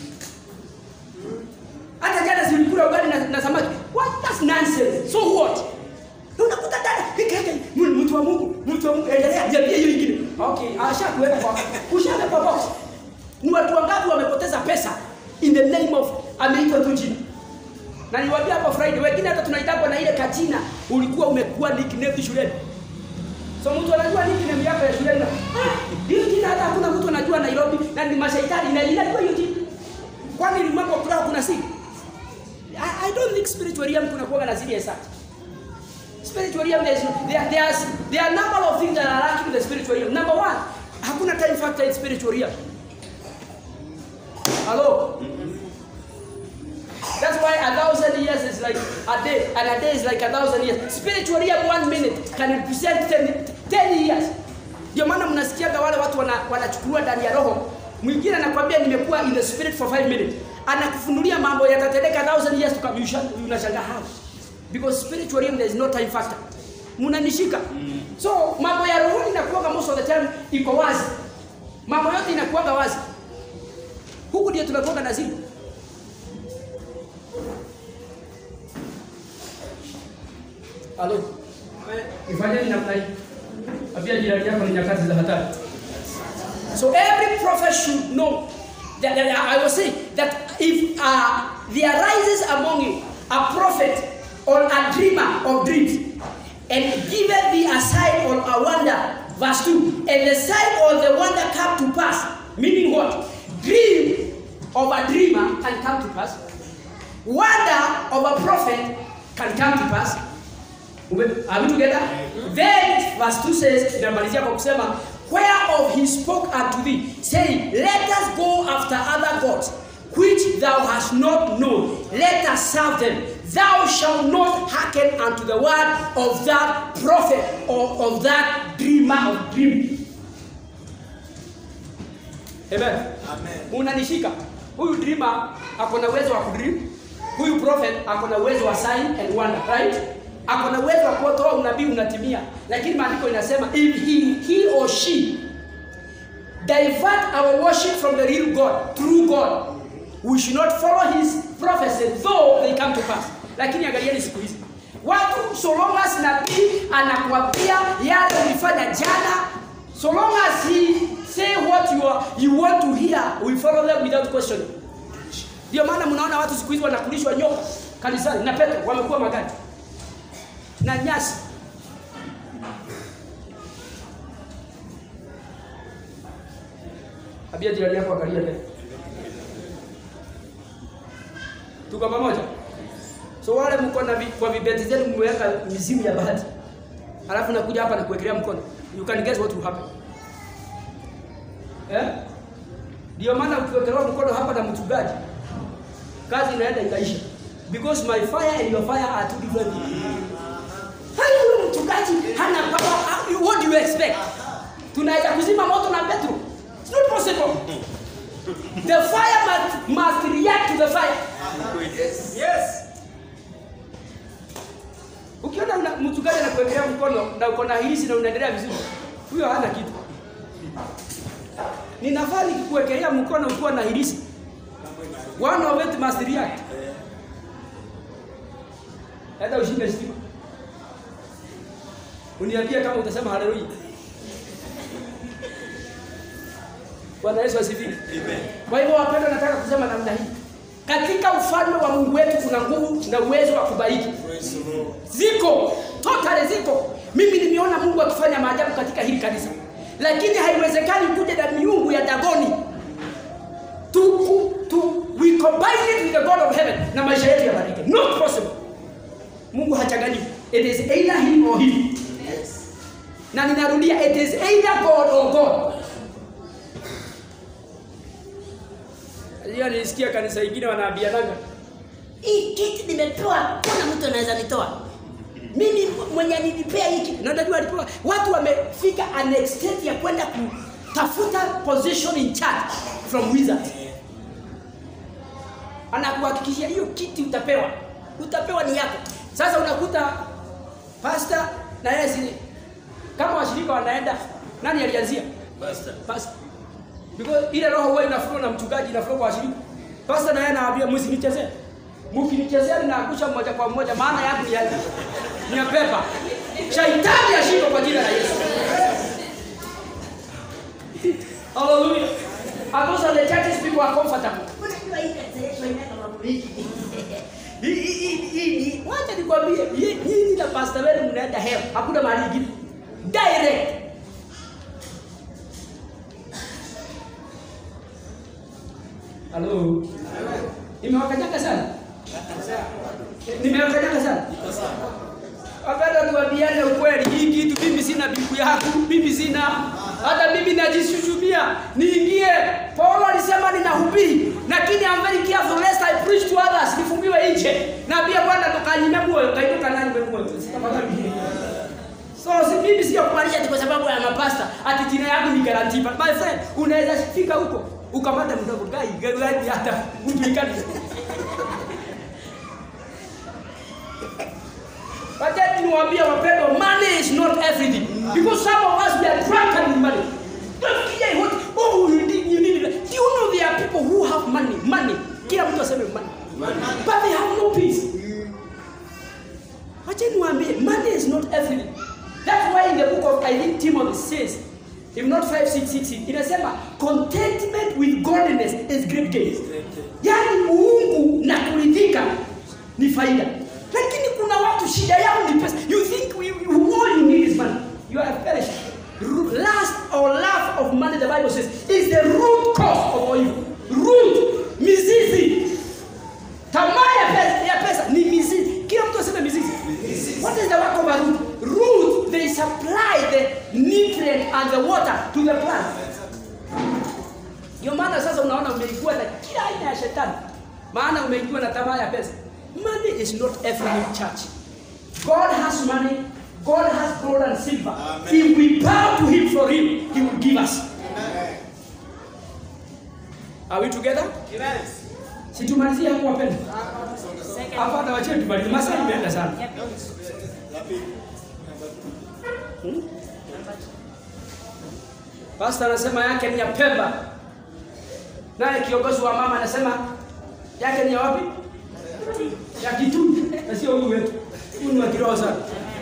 hata jana zilikula ugali na, na samaki what that's nonsense so what Na unakuta dada ikaja mtu wa Mungu mtu wa Mungu endelea niambie hiyo ingine okay ashakuweka kwa ushaweka kwa box ni watu wangapi wamepoteza pesa in the name of ameitwa tu jina na niwaambia hapo Friday wengine hata tunaitangwa na ile kachina ulikuwa umekuwa nickname shuleni so mtu anajua nickname yako ya shuleni na ah hiyo jina hata hakuna mtu anajua Nairobi na ni mashaitani na inajua hiyo jina kwani ni mambo kwa kuna siri I, I don't think spiritual realm kuna kuwa na siri as such spiritual realm there is no, there, there's, there are number of things that are lacking in the spiritual realm number one hakuna time factor in spiritual realm Hello? That's why a thousand years is like a day, and a day is like a thousand years. Spiritually, one minute can represent 10, 10 years. Ndio maana mnasikiaga wale watu wana, wanachukuliwa ndani ya roho. Mwingine anakwambia nimekuwa in the spirit for 5 minutes, anakufunulia mambo yatatendeka thousand years to come. You shall- Unashangaa how because spiritually there is no time factor. Mnanishika? So mambo ya rohoni inakuwaga most of the time iko wazi, mambo yote inakuwaga wazi. Huku ndio tunakuwaga na siri. Halo. Ifanyeni namna hii. Ambia jirani yako ni nyakati za hatari. So every prophet should know that, that I was saying that if uh, there arises among you a prophet or a dreamer of dreams and giveth thee a sign or a wonder, verse 2, and the sign or the wonder come to pass, meaning what? Dream of a dreamer can come to pass, wonder of a prophet can come to pass. Ume- Are we together? Then verse 2 says, inamalizia kwa kusema whereof he spoke unto thee, saying, Let us go after other gods, which thou hast not known. Let us serve them. Thou shalt not hearken unto the word of that prophet or of that dreamer of dreams. Amen. Amen. Unanishika? Huyu dreamer ako na uwezo wa kudream. Huyu prophet ako na uwezo wa sign and wonder, right? Ako na uwezo wa kutoa unabii unatimia. Lakini maandiko inasema if he, he or she divert our worship from the real God, true God, we should not follow his prophecy though they come to pass. Lakini angalieni siku hizi watu so long as nabii anakuambia yale ulifanya jana so long as he say what you, are, you want to hear we follow them without questioning ndio maana mnaona watu siku hizi wanakulishwa nyoka kanisani na petro wamekuwa magadi na nyasi abia jirani yako angalia mbele tuko pamoja so wale mko na vi, kwa vibeti zenu mmeweka mizimu ya bahati alafu nakuja hapa na kuwekelea mkono you can guess what will happen eh ndio maana ukiwekelewa mkono hapa na mchungaji kazi inaenda ikaisha because my fire and your fire are two different things Hai, huyu mchungaji hana power Ah, what do you expect tunaweza kuzima moto na petro it's not possible the fire must, must react to the fire Yes. Yes. ukiona una- mchungaji anakuwekelea mkono na uko na hilisi na unaendelea vizuri huyo hana kitu ninafaa nikikuwekelea mkono ukiwa na hilisi one of it must react hata ushinde stima uniambie kama utasema haleluya bwana yesu asifiwe kwa hivyo wapendwa nataka kusema namna hii katika ufalme wa mungu wetu kuna nguvu na uwezo wa kubariki Praise the Lord. ziko totally ziko mimi nimeona mungu akifanya maajabu katika hili kanisa lakini haiwezekani kuja na miungu ya dagoni tu, tu, tu, we combine it with the god of heaven na maisha yetu yabadilike not possible mungu hachanganyiki it is either him or him Yes. na ninarudia it is either god or god hiyo nilisikia kanisa ingine wanaambiananga hii kiti nimepewa kuna mtu anaweza nitoa mimi mwenye nilipea hii kiti na unajua alipewa watu wamefika an extent ya kwenda kutafuta position in church from wizards anakuhakikishia hiyo kiti utapewa utapewa ni yako sasa unakuta pasta na yeye si kama washirika wanaenda nani alianzia Pastor. Pastor. Because ile roho huwa inafurua na mchungaji inafurua kwa washirika. Pastor naye anawaambia msinichezee. Mkinichezea ninaangusha moja kwa moja maana yangu ni ya ni ya pepa. Shaitani ashindwe kwa jina la Yesu. Hallelujah. And those are the churches people are comfortable. Unajua hii kanisa yetu haina mambo mengi. Hii hii hii hii wacha nikwambie hii hii na pastor wenu mnaenda hell. Hakuna mahali ingine. Direct. Halo. Nimewakanyaga sana. Nimewakanyaga sana. Wakati tuambiane ukweli, hii kitu mimi sina bibu yangu, mimi sina hata mimi najishushumia dunia niingie. Paulo alisema ninahubiri, lakini I'm very careful lest I preach to others, nifungiwe nje. Naambia Bwana tukanyime moyo, kainuka nani moyo. Tafadhali. So si mimi sio kumaanisha ati kwa sababu ya mapasta ati jina yangu ni guarantee. But my friend, unaweza fika huko ukamata mdogo gai gai hata mtu ikani. But then niwaambie wapendwa, money is not everything. Because some of us we are drunken with money. Don't care what oh you need you need. Do you know there are people who have money, money. Kila mtu aseme money. But they have no peace. Wacha niwaambie, money is not everything. That's why in the book of I think Timothy says, if not 5 6 6 inasema contentment with godliness is great gain. Yaani uungu na kuridhika ni faida. Lakini kuna watu shida yao ni pesa. You think we, you, all you need is money. You are perished. Lust or love of money, the Bible says, is the root cause of all evil. Root, mizizi. Tamaa ya pesa, ya pesa ni mizizi. Kila mtu aseme mizizi. What is the work of a root? Root, they supply the nutrient and the water to the plant. Ndio maana sasa unaona umeigiwa na kila aina ya shetani, maana umeigiwa na tamaa ya pesa. Money is not everything, church. God has money. God has gold and silver. If we bow to Him for Him, He will give us. Are we together? Si tumalizie hapo wapendwa. Hapa na wache tumalize. Masaa imeenda sana. Hmm? Pastor anasema yake ni ya Pemba. Naye kiongozi wa mama anasema yake ni ya wapi? Ya Kitui. Na sio huyu wetu. Huyu ni wa kiroho sana.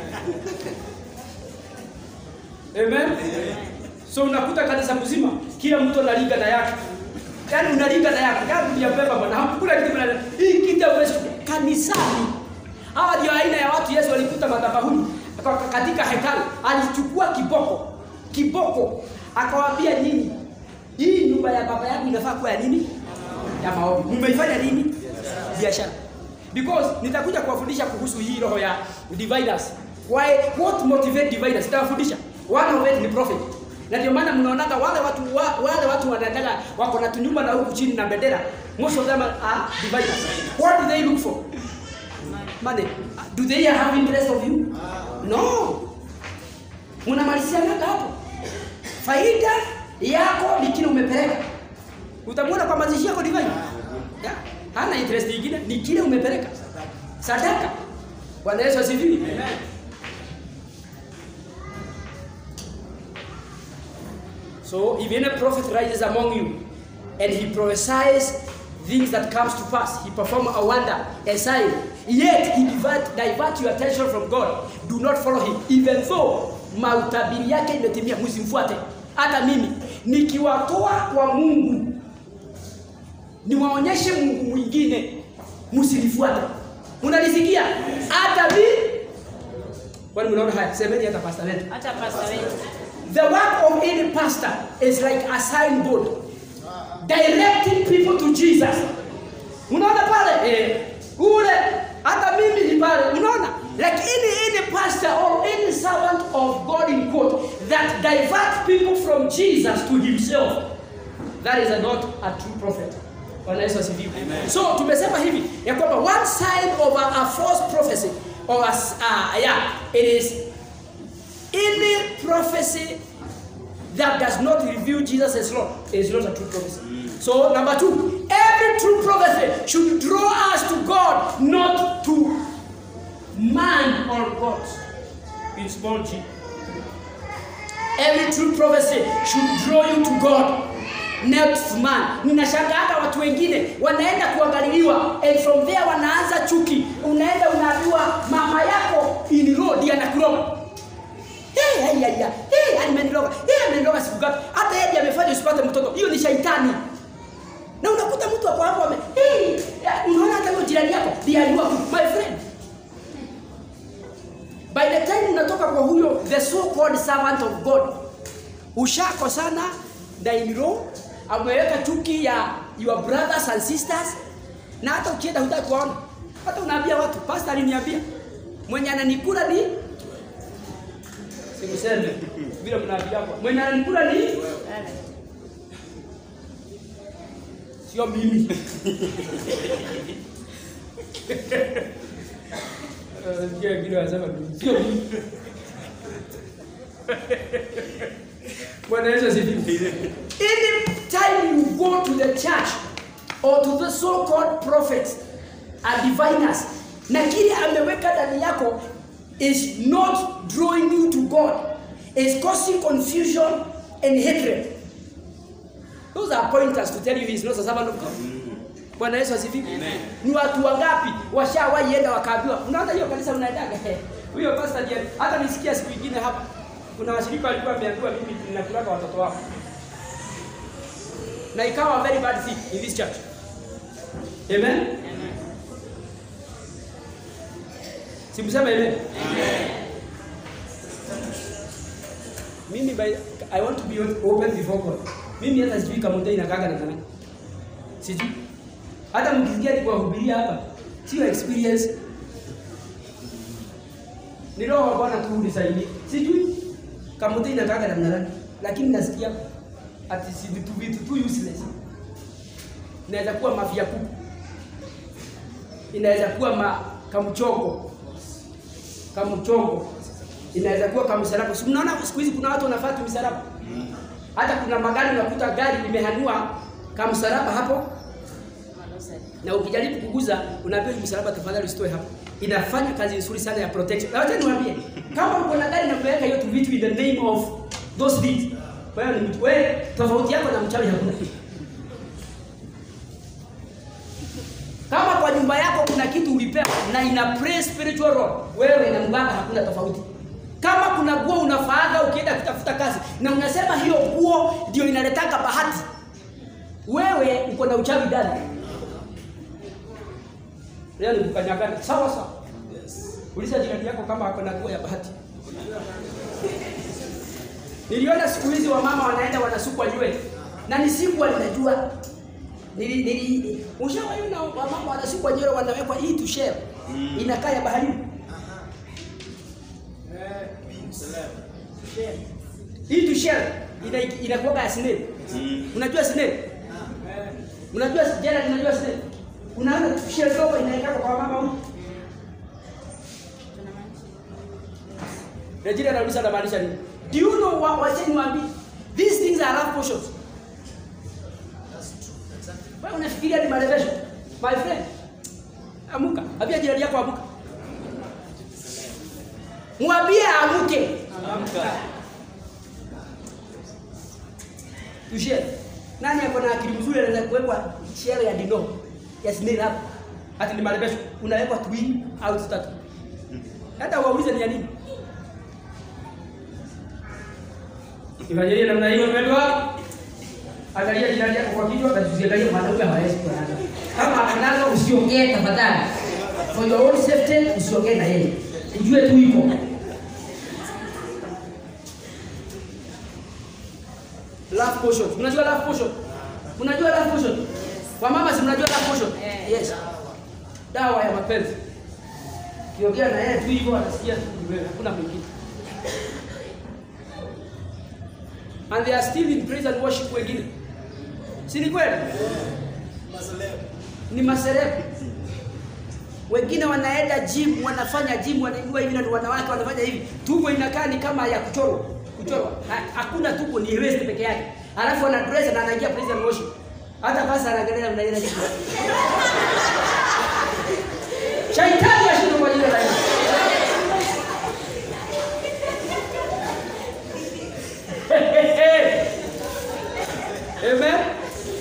Amen. So unakuta kanisa mzima kila mtu analinga na yake. Yaani unalinga na yake. Yaani ni ya Pemba bwana. Hakuna kitu bwana. Hii kitu hauwezi kanisani. Hawa ndio aina ya watu Yesu alikuta madhabahuni Kwa- katika hekalu. Alichukua kiboko. Kiboko. Akawaambia nyinyi hii nyumba ya baba yangu inafaa kuwa ya nini? Ya maombi. Mmeifanya nini? Biashara. Because nitakuja kuwafundisha kuhusu hii roho ya dividers. Why what motivate dividers? Nitawafundisha. One of it ni profit. Na ndio maana mnaonaga wale watu wa, wale watu wanaendaga wako na tunyumba na huku chini na bendera. Most of them are dividers. What do they look for? Money. Do they have interest of you? No. Mnamalizianaga hapo. Faida yako ni kile umepeleka. Utamwona kwa mazishi yako divine. Yeah. Hana interest nyingine ni kile umepeleka. Sadaka. Bwana Yesu asifiwe. Amen. So if any prophet rises among you and he prophesies things that comes to pass, he perform a wonder, a sign, yet he divert, divert your attention from God, do not follow him, even though mautabiri yake imetimia, msimfuate. Hata mimi nikiwatoa kwa Mungu niwaonyeshe Mungu mwingine, msinifuate. Unalisikia? Hata mimi kwani mnaona haya? Semeni hata pastor wetu. hata pasta wetu The work of any pastor is like a signboard directing people to Jesus. Unaona pale eh, ule hata mimi ni pale, unaona lakini any pastor or any servant of God in quote that divert people from Jesus to himself that is not a true prophet. Bwana Yesu asifiwe. So tumesema hivi ya kwamba one sign of a, a false prophecy or a, s- uh, yeah, it is any prophecy that does not reveal Jesus as Lord is not a true prophecy. So, number two, every true prophecy should draw us to God, not to man or God in small g. Every true prophecy should draw you to God, not to man. Ninashangaa hata watu wengine wanaenda kuangaliliwa and from there wanaanza chuki. Unaenda unaambiwa mama yako in law ndiye anakuroga. Hey, hey, hey, hey, ameniroga. Hey, ameniroga siku ngapi? Hata yeye ndiye amefanya usipate mtoto. Hiyo ni shaitani. Na unakuta mtu hapo hapo ame, hey, unaona hata huyo jirani yako ndiye aliua my friend. By the time unatoka kwa huyo the so called servant of God, ushako sana na in law ameweka chuki ya your brothers and sisters, na hata ukienda hutaki kuona, hata unaambia watu, pastor aliniambia mwenye ananikula ni sikuseme vile mnaambia hapo, mwenye ananikula ni sio mimi. Eh, sikia wengine wanasema mimi, sio mimi. Bwana Yesu asifiwe. Any time you go to the church or to the so-called prophets and diviners na kile ameweka ndani yako is not drawing you to God, is causing confusion and hatred. Those are pointers to tell you he is not a servant of God. Bwana Yesu asifiwe. Ni watu wangapi washawahi enda wakaambiwa, unaona hiyo kanisa mnaendaga eh, huyo pastor ndiye hata nisikia siku nyingine hapa kuna washirika walikuwa wameambiwa mimi ninakulaga watoto wao. Na ikawa a very bad thing in this church. Amen. Simsema amen. Mimi by, I want to be open before God. Mimi hata sijui kama mtei inakaga na nani. Sijui. Hata mkisikia nikiwahubiria hapa, sio experience. Ni roho wa Bwana tu unisaidie. Sijui kama mtei inakaga namna gani, lakini nasikia ati si vitu vitu tu useless. Inaweza kuwa mafia kuku. Inaweza kuwa ma kamchoko. Kamchongo. Inaweza kuwa kamsalaba. Si mnaona siku hizi kuna watu wanafuata misalaba? Hata kuna magari unakuta gari limehanua kamsalaba hapo na ukijaribu kuguza unaambiwa hii msalaba tafadhali usitoe hapo. Inafanya kazi nzuri sana ya protection. Na wacha niwaambie, kama uko na gari na kuweka hiyo tu vitu in the name of those things. Kwa hiyo ni mtu wewe tofauti yako na mchawi hakuna. Kama kwa nyumba yako kuna kitu ulipewa na ina play spiritual role, wewe na mganga hakuna tofauti. Kama kuna nguo unafaaga ukienda kutafuta kazi na unasema hiyo nguo ndio inaletaka bahati, wewe uko na uchawi ndani. Leo ni kukanyagana sawa sawa. Uliza jirani yako kama ako na nguo ya bahati. Niliona siku hizi wamama wanaenda wanasukwa nywele na ni siku ninajua nili nili ushawaona wamama wanasukwa nywele wanawekwa hii tu share inakaa ya baharini hii tu share ina inakuwa ya snail unajua snail unajua jana unajua snail unaona tu share dogo inaeka kwa mama huko Rejina anauliza anamaanisha nini? Do you know what wacha niwaambie? These things are love potions. Wewe unafikiria ni malevesho? My friend. Amuka. Ambia jirani yako amuka. Mwambie amuke. Tushie. Nani ako na akili mzuri anaweza kuwekwa share ya dino ya snail hapo? Ati ni malevesho. Unawekwa twin au tatu. Hata waulize ni ya nini? Ifanyeje namna hiyo mpendwa? Angalia jirani yako kwa kichwa na usiangalie mwanaume hawezi kuanza. Kama anaanza usiongee tafadhali. For your own safety usiongee na yeye. Ujue tu iko. Love potion. Unajua love potion? Unajua love potion? Kwa mama si mnajua love potion? Yes. Dawa ya mapenzi. Kiongea na yeye tu hivyo anasikia tu wewe, hakuna mwingine. and they are still in praise and worship wengine. Si ni kweli? Ni maselebu. Wengine wanaenda gym, wanafanya gym, wanainua hivi na wanawake wanafanya hivi. Tumbo inakaa ni kama ya kuchorwa. Kuchorwa. Ha- Hakuna tumbo ni waist peke yake. Alafu ana dress na anaingia praise and worship. Hata basi anaangalia mnaenda hivi. Shaitani ashinde kwa jina la Yesu. Amen.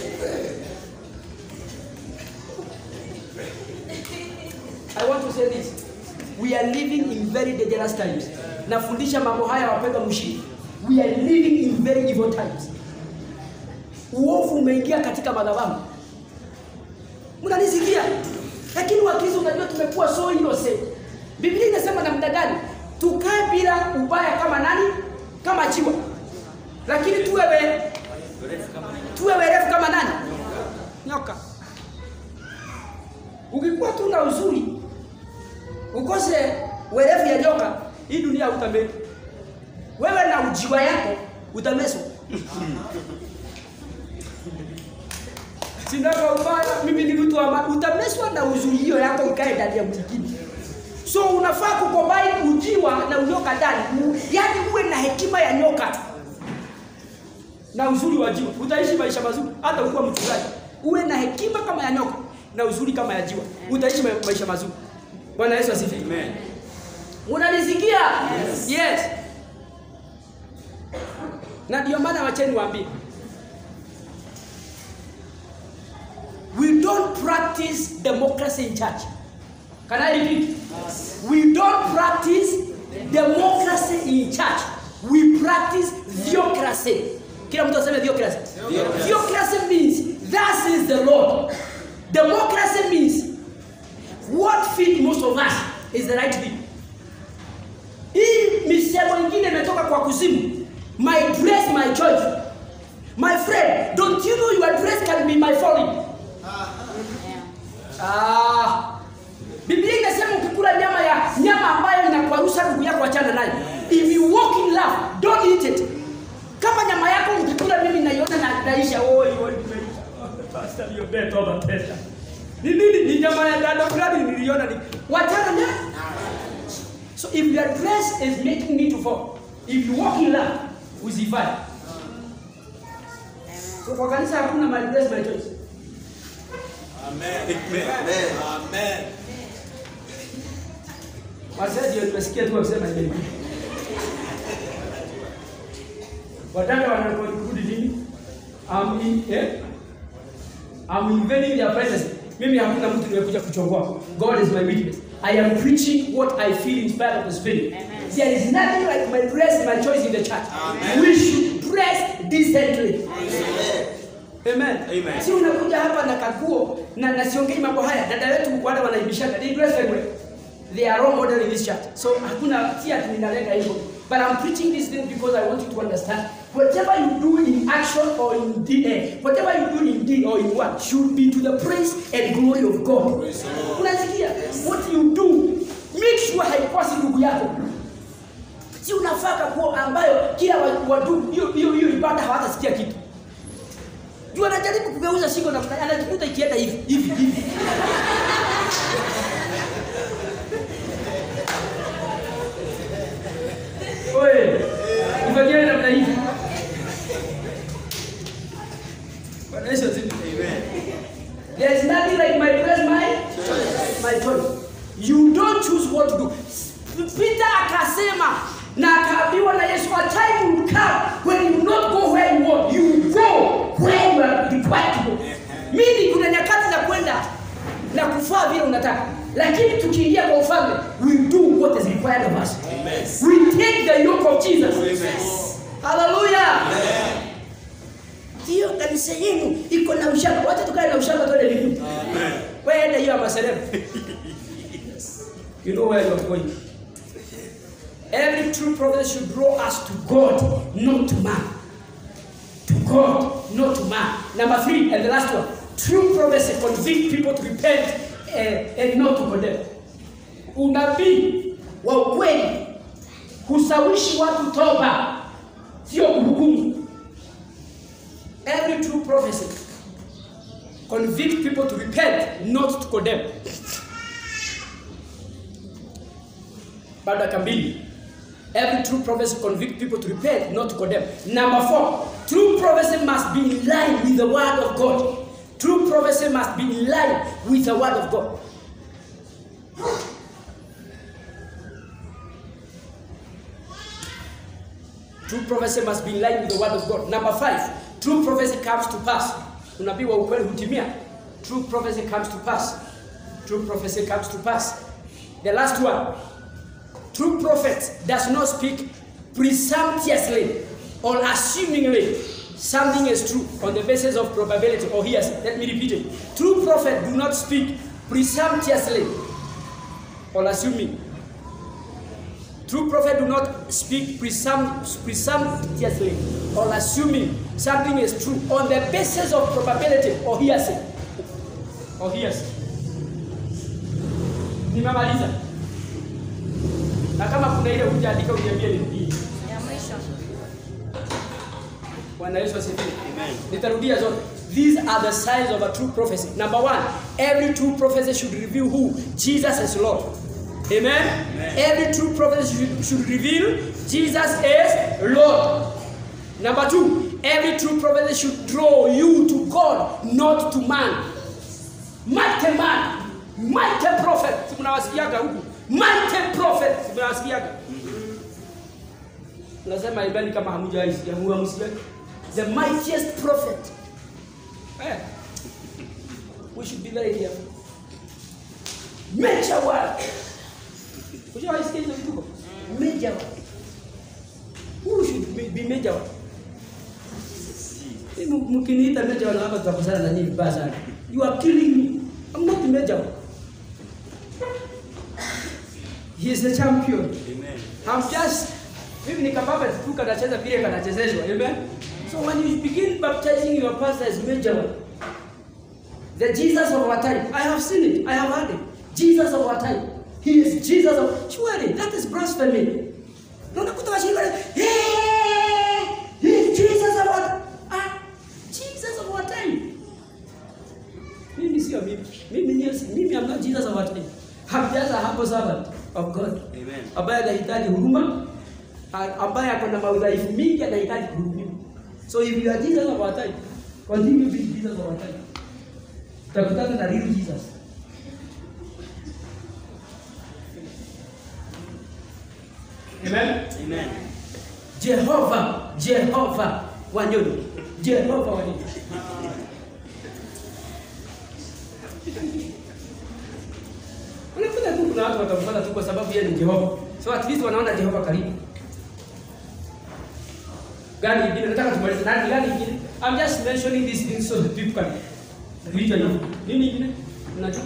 I want to say this. We are living in very dangerous times. Nafundisha mambo haya wapendwa mshiriki. We are living in very evil times. Uovu umeingia katika madhabahu. Mnanisikia? Lakini Wakristo unajua tumekuwa so innocent. Biblia inasema namna gani? Tukae bila ubaya kama nani? Kama chiwa. Lakini tuwe we, tuwe werevu kama nani? Nyoka. Ukikuwa tu na uzuri ukose werevu ya nyoka, hii dunia hutameki. Wewe na ujiwa yako utameswa. sinaga ubaya, mimi ni mtu ama utameswa na uzuio yako ikae ndani ya mwingine. So unafaa kucombine ujiwa na unyoka ndani, U- yaani uwe na hekima ya nyoka tu na uzuri wa jiwa, utaishi maisha mazuri hata ukiwa mchungaji. Uwe na hekima kama ya nyoka na uzuri kama ya jiwa, utaishi ma- maisha mazuri. Bwana Yesu asifiwe. Amen. Unanisikia? Yes. yes. Na ndio maana wacheni waambie. We don't practice democracy in church. Can I repeat? We don't practice democracy in church. We practice theocracy. Kila mtu aseme theocracy. Theocracy means thus is the Lord. Democracy means what fit most of us is the right thing. Hii misemo ingine imetoka kwa kuzimu. My dress, my choice. My friend, don't you know your dress can be my falling? Ah. Biblia inasema ukikula nyama ya nyama ambayo inakwarusha ndugu yako achana nayo. If you walk in love, don't eat it. Kama nyama yako ukikula mimi naiona na naisha oi oi nimeisha. Pastor hiyo beto over testa. Ni nini? Ni nyama ya dada fulani niliona ni. Wachana nayo. So if your dress is making me to fall, if you walk in love, usifanye. So kwa kanisa hakuna my dress my choice. Amen. Amen. Amen. Wazee ndio nimesikia tu wakisema hivi. Wadada wanakurudi nini? I'm in, eh? I'm invading their privacy. Mimi hakuna mtu nimekuja kuchongoa. God is my witness. I am preaching what I feel inspired of the Spirit. There is nothing like my dress, my choice in the church. We should dress decently. Amen. Amen. Si unakuja hapa na kaguo na na siongei mambo haya. Dada wetu wale wanaibishana. They dress very well. They are role model in this church. So hakuna si ati ninalenga hivyo. But I'm preaching this thing because I want you to understand whatever you do in action or in deed, eh, whatever you do in deed or in word should be to the praise and glory of God. Unasikia? What you do, make sure haikosi ndugu yako. Si unafaa kaguo ambayo kila wa- watu hiyo hiyo hiyo ibada hawatasikia kitu. Juu anajaribu kugeuza shingo na anajikuta ikienda hivi hivi hivi. Oye, ifanyeni namna hii. Bwana Yesu asifiwe. There is nothing like my dress, my my choice. You don't choose what to do. Peter akasema na akaambiwa na Yesu, a time will come when you not go where you want, you go where you are required to go. Mimi kuna nyakati za kwenda na kufaa vile unataka, lakini tukiingia kwa ufalme, we do what is required of us. We take the yoke of Jesus. Hallelujah. Hiyo kanisa yenu iko na ushamba. Wacha tukae na ushamba tuende mbinguni. Wewe enda hiyo ya maseremu. You know where you are going. Every true prophet should draw us to God, not to man. To God, not to man. Number three, and the last one. True prophecy convict people to repent eh, and not to condemn. Unabii wa ukweli husawishi watu toba, sio kuhukumu. Every true prophecy convict people to repent, not to condemn. Bado dakika mbili. Every true prophecy convict people to repent, not to condemn. Number four, true prophecy must be in line with the word of God. True prophecy must be in line with the word of God. True prophecy must be in line with the word of God. Number five, true prophecy comes to pass. Unabii wa ukweli hutimia. True prophecy comes to pass. True prophecy comes to pass. The last one, true prophet does not speak presumptuously or assumingly something is true on the basis of probability or hearsay. Let me repeat it. True prophet do not speak presumptuously or assuming. True prophet do not speak presump- presumptuously or assuming something is true on the basis of probability or hearsay. Or hearsay. Nimemaliza. Na kama kuna ile hujaandika uniambie nirudie. Ya mwisho. Bwana Yesu asifiwe. Nitarudia zote. These are the signs of a true prophecy. Number one, every true prophecy should reveal who? Jesus is Lord. Amen? Every true prophecy should, should reveal Jesus is Lord. Number two, every true prophecy should draw you to God, not to man. Mighty man, mighty prophet. Si mnawasikiaga huku? Mighty prophet. Si mnawasikiaga? Nasema ibani kama hamjawahi sikia, huwa msikiaga. The mightiest prophet. Eh. We should be very careful. Major word. Ushawahi sikia hizo vituko? Major word. Who should be- be major word? Mimi mkiniita major word hapa tutakosana na nyinyi vibaya sana. You are killing me. I'm not the major word. He is the champion. I'm just mimi ni kababa tu kanacheza vile kanachezeshwa. Amen. So when you begin baptizing your pastor as major one, the Jesus of our time, I have seen it, I have heard it. Jesus of our time. He is Jesus of surely that is blasphemy. Naona kutoka shirika hey, he is Jesus of our ah, Jesus of our time. Mimi sio mimi. Mimi ni mimi am not Jesus of our time. I'm just a humble servant of God. Amen. Ambaye anahitaji huruma, a- ambaye ako na maudhaifu mingi anahitaji kuhurumiwa. So if you are Jesus of our time, continue being Jesus of our time. Utakutana na real Jesus. Amen. Amen. Jehova, Jehova wanyoni, Jehova wanyoni. Unakuta tu kuna watu watamfuata tu kwa sababu yeye ni Jehova. So at least wanaona Jehova karibu. Gani ingine? Nataka tumalize nani gani ingine? I'm just mentioning these things so that people can read you. Nini ingine? Unajua?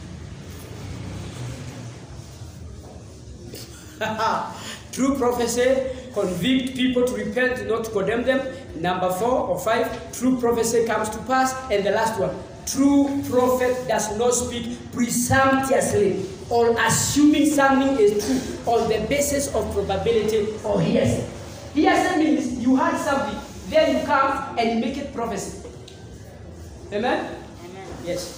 True prophecy convict people to repent, not to condemn them. Number four or five, true prophecy comes to pass. And the last one, true prophet does not speak presumptuously or assuming something is true on the basis of probability or hearsay. Hearsay means you heard something, then you come and you make it prophecy. Amen? Yes.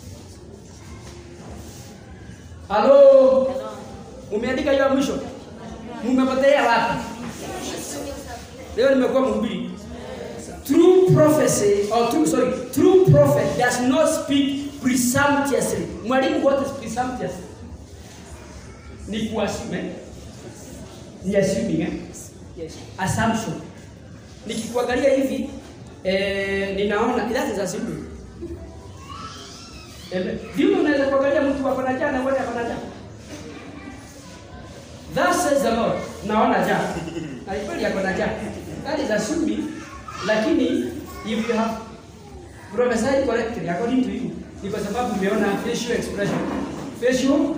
Hello? Mumeandika hiyo ya mwisho? Mumepotea wapi? Leo nimekuwa mhubiri. True prophecy or true, sorry, true prophet does not speak presumptuously. Mwalimu, what is presumptuous? Ni kuassume. eh? Ni assuming, eh? Yes. Assumption. Nikikuangalia hivi eh, ninaona that is assuming. Amen. Ndio unaweza kuangalia mtu ako na jana wewe ako na jana. Thus says the Lord. Naona jana. Na kweli ako na jana. That is assuming lakini if you have prophesied correctly according to you ni kwa sababu umeona facial expression. Facial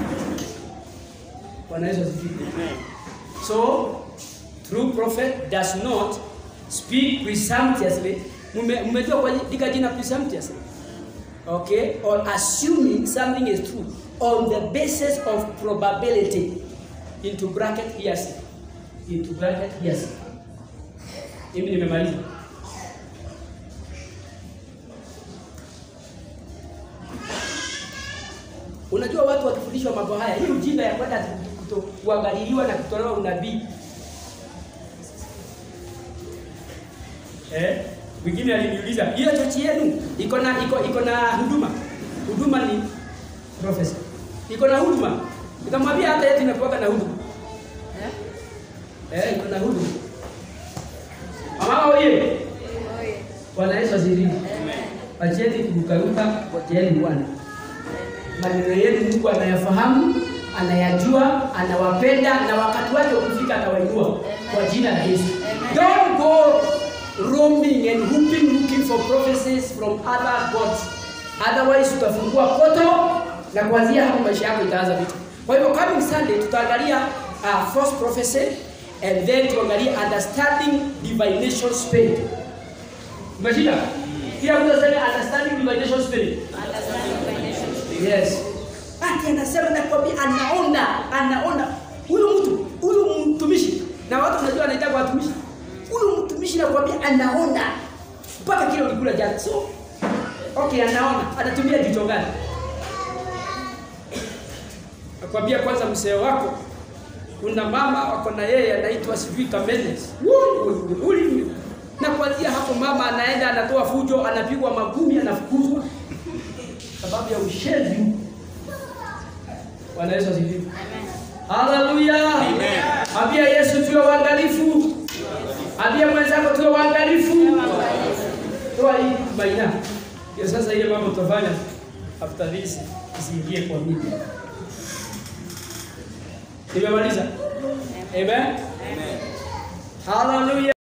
Bwana Yesu asifiwe. So, true prophet does not speak presumptuously. Mume- Mmejua kuandika jina presumptuously? Okay? Or assuming something is true on the basis of probability. Into bracket hearsay. Into bracket hearsay. Mimi nimemaliza. Unajua watu wakifundishwa mambo haya, hii ujinga ya kwenda kuto- kuangaliliwa na kutolewa unabii. Eh? Mwingine aliniuliza, hiyo chachi yenu iko na iko iko na huduma. Huduma ni profesa. Iko na huduma. Nikamwambia hata yetu inakuwa na huduma. Eh, iko na huduma. Mama oye. Bwana Yesu asifiwe. Acheni kurukaruka, ngojeeni Bwana. Maneno yenu Mungu anayafahamu, anayajua, anawapenda na wakati wake ukifika atawainua kwa jina la Yesu. Don't go roaming and hooping looking for prophecies from other gods. Otherwise utafungua poto na kuanzia hapo maisha yako itaanza vitu. Kwa hivyo coming Sunday tutaangalia uh, false prophecy and then tuangalie understanding divination spirit. Umeshika? Kila mtu aseme understanding divination spirit. Yes. Ati anasema nakwambia anaona, anaona. Huyu mtu, huyu mtumishi na watu wanajua anaitwa watumishi. Huyu mtumishi mtumishi nakwambia anaona mpaka kile ulikula jana. So okay, anaona anatumia jicho gani? Nakwambia kwanza, mzee wako kuna mama wako na yeye anaitwa sijui Kamenes. Na kuanzia hapo mama anaenda anatoa fujo, anapigwa magumi, anafukuzwa sababu ya ushenzi. Bwana Yesu asifiwe. Haleluya. Ambia Yesu tuwe waangalifu. Ambia mwenzako tuwe waangalifu. Toa hii baina. Ndio sasa ile mambo tutafanya after this isiingie kwa media. Nimemaliza. Amen. Haleluya.